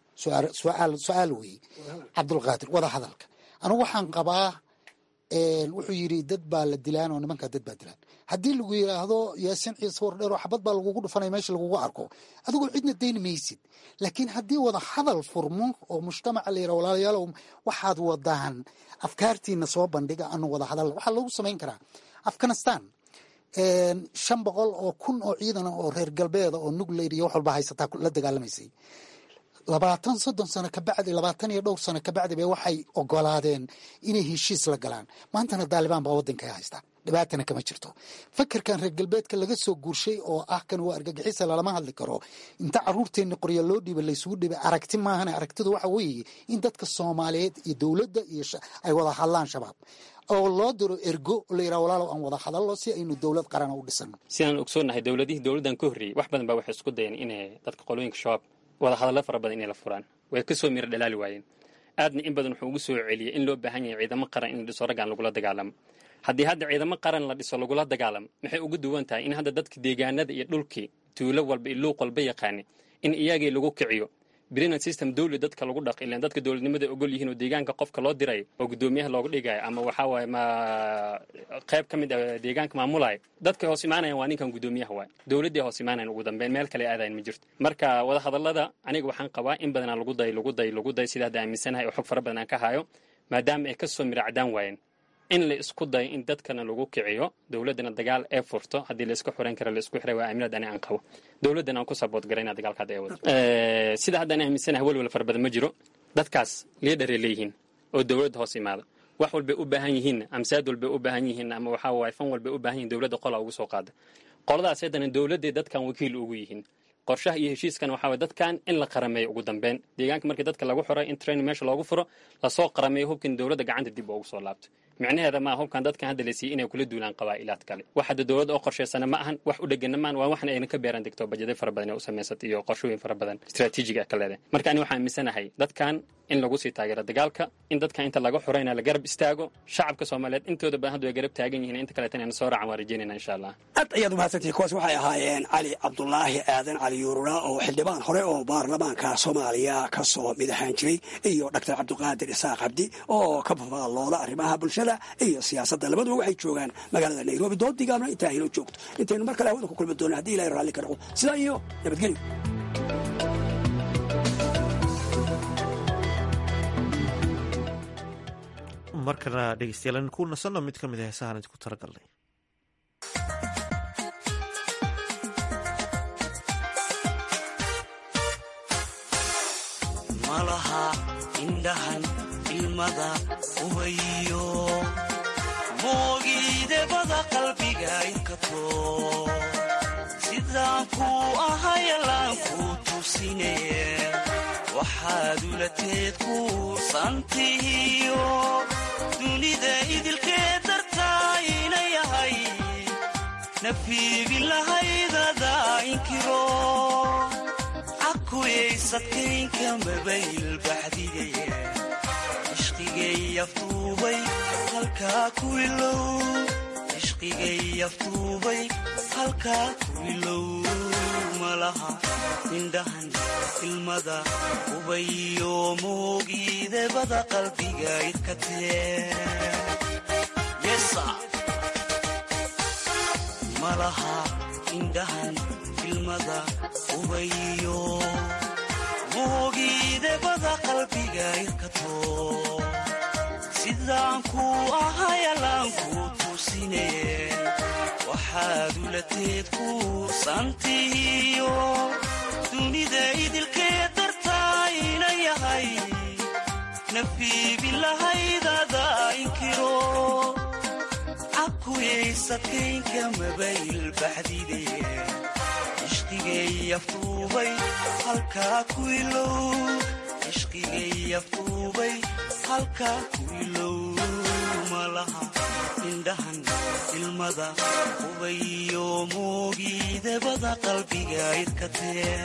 su-aal weeye cabdulqaadir wada hadalka anugu waxaan qabaa wuxuu yidhi dad baa la dilaan oo nimankaa dad baa dilaan haddii lagu yidhaahdo yaasin ciise wardheero xabad baa lagugu dhufanaya meesha lagugu arko adigoo cidna dayni maysid laakiin haddii wada hadal furmo oo mujtamaca la yidhaha walaalayaalow waxaad wadaan afkaartiina soo bandhiga anu wada hadal waxaa loogu samayn karaa afghanistan shan boqol oo kun oo ciidan oo reer galbeeda oo nuclear iyo wax walba haysataa la dagaalamaysay labaatan soddon sano kabacdi labaatan iyo dhowr sano kabacdi bay waxay ogolaadeen inay heshiis la galaan maantana daalibaan baa waddanka haysta dhibaatana kama jirto fakerkan reer galbeedka laga soo guurshay oo ah kan waa argagixisa lalama hadli karo inta caruurteenna qorya loo dhiiba laysugu dhibay aragti maahane aragtidu waxa weeye in dadka soomaaliyeed iyo dowladda iyo ay wada hadlaan shabaab oo loo diro ergo la yidhaha walaalow aan wada hadallo si aynu dowlad qarana u dhisano
sidaan ogsoonnahay dowladihii dowladdan ka horreeyey wax badan baa waxay isku dayeen inay dadka qolooyinka shabaab wada hadallo fara badan inay la furaan way ka soo miro dhalaali waayeen aadna in badan wuxuu ugu soo celiyey in loo baahan yahay ciidamo qaran in la dhiso raggaan lagula dagaalamo haddii hadda ciidamo qaran la dhiso lagula dagaalamo maxay ugu duwan tahay in hadda dadka deegaanada iyo dhulkii tuulo walba iyo luuq walba yaqaani in iyagii lagu kiciyo brinan system dowli dadka lagu dhaq ilaan dadka dowladnimada ogol yihiin oo deegaanka qofka loo dirayo oo guddoomiyaha looga dhigayo ama waxaa waaye ma qayb ka mid a deegaanka maamulaya dadka hoos imaanayan waa ninkan guddoomiyaha waay dowladdii hoos imaanayan ugu dambeyn meel kale aadayan ma jirto marka wada hadallada aniga waxaan qabaa in badanaa lagu day lagu day lagu day sida hadda aaminsanahay oo xog fara badan aan ka hayo maadaama ay ka soo miracdaan waayeen in la isku dayo in dadkana lagu kiciyo dowladdana dagaal ee furto haddii la isku xiran karo la isku xiray waa aaminad ani aan qabo dowladdana aan ku sabood garayna dagaalka hadda ay wado sida hadda aan aaminsanahay welwel fara badan ma jiro dadkaas liidharay leeyihiin oo dowladda hoos imaada wax walbay u baahan yihiin amsaad walbay u baahan yihiin ama waxaa waaye fan walbay u baahan yihin dowladda qola ugu soo qaada qoladaas haddana dowladday dadkan wakiil ugu yihiin qorshaha iyo heshiiskan waxaa waye dadkan in la qarameeyo ugu dambeyn deegaanka markii dadka lagu xiray in train meesha loogu furo lasoo qarameeyo hubkin dowladda gacanta dib ugu soo laabto micnaheeda maa hubkan dadkan hadda la siiyey inay kula duulaan qabaa'ilaad kale wax hadda dowladda oo qorshaysana ma ahan wax u dhegana maan waa waxna ayna ka beeran degto bajeday fara badan ee u samaysata iyo qorshooyin fara badan istaraatiijig ah ka leedahay marka ani waxaan aaminsanahay dadkan in lagu sii taageero dagaalka in dadkan inta laga xurayna la garab istaago shacabka soomaaliyeed intooda badan hadda way garab taagan yihiin inta kaleetana ayna soo raacan waan rajeynayna insha allah
aad ayaad umahadsantihi kuwaas waxay ahaayeen cali cabdulaahi aadan cali yuurura oo xildhibaan hore oo baarlamaanka soomaaliya ka soo mid ahaan jiray iyo dhaktar cabdiqaadir isaaq cabdi oo ka fafaalooda arrimaha bulshada iyo siyaasadda labaduba waxay joogaan magaalada nairobi doodigaabna intaa inoo joogto intaynu mar kale hawada ku kulmi doona haddii ilahay raalli ka dhaqo sidaa iyo nabadgelyo
markana dhegeystayaal aynu ku nasanno mid ka mid a heesahaan idinku talagalnay
malaha indhahan ilmada ubayo moogiidebada qalbiga inkato sidaan kuu ahayalaan kuu tusine waxaad ulateed kuusantihiyo dunida idilkee dartaa ina yahay nafiibin lahaydada inkiro cakuyaysadkaynka mabayl baxdige ishqigay aftuubay halkaa ku ilow ishqigay aftuubay halkaa ku ilow malaha indhahan ilmada ubayo moogiidebada qalbiga idkatee malaha indhahan ilmada ubayo moogiidebada qalbiga idkato sidaan kuu ahayalaan kuu tusine waxaad ulateed kuusantihiyo dunida idilkee dartaa ina yahay nafiibin lahaydada inkiro cakuyaysadkaynka mabayl baxdide ishqigay aftuubay halkaa ku ilow ishqigay aftuubay halkaa ku ilow malaha indhahan ilmada ubayo moogiidebada qalbiga idkatee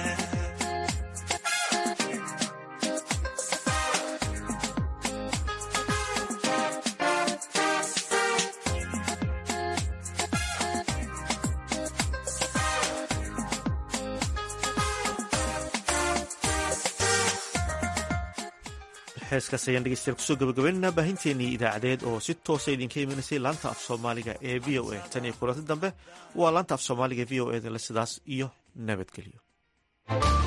heeskaas ayaan dhegeystayaal kusoo gabagabaynaynaa baahinteenii idaacadeed oo si toosa idinka imanaysay laanta af soomaaliga ee v o a tan iyo kulanti dambe waa laanta af soomaaliga v o e dale sidaas iyo nabadgelyo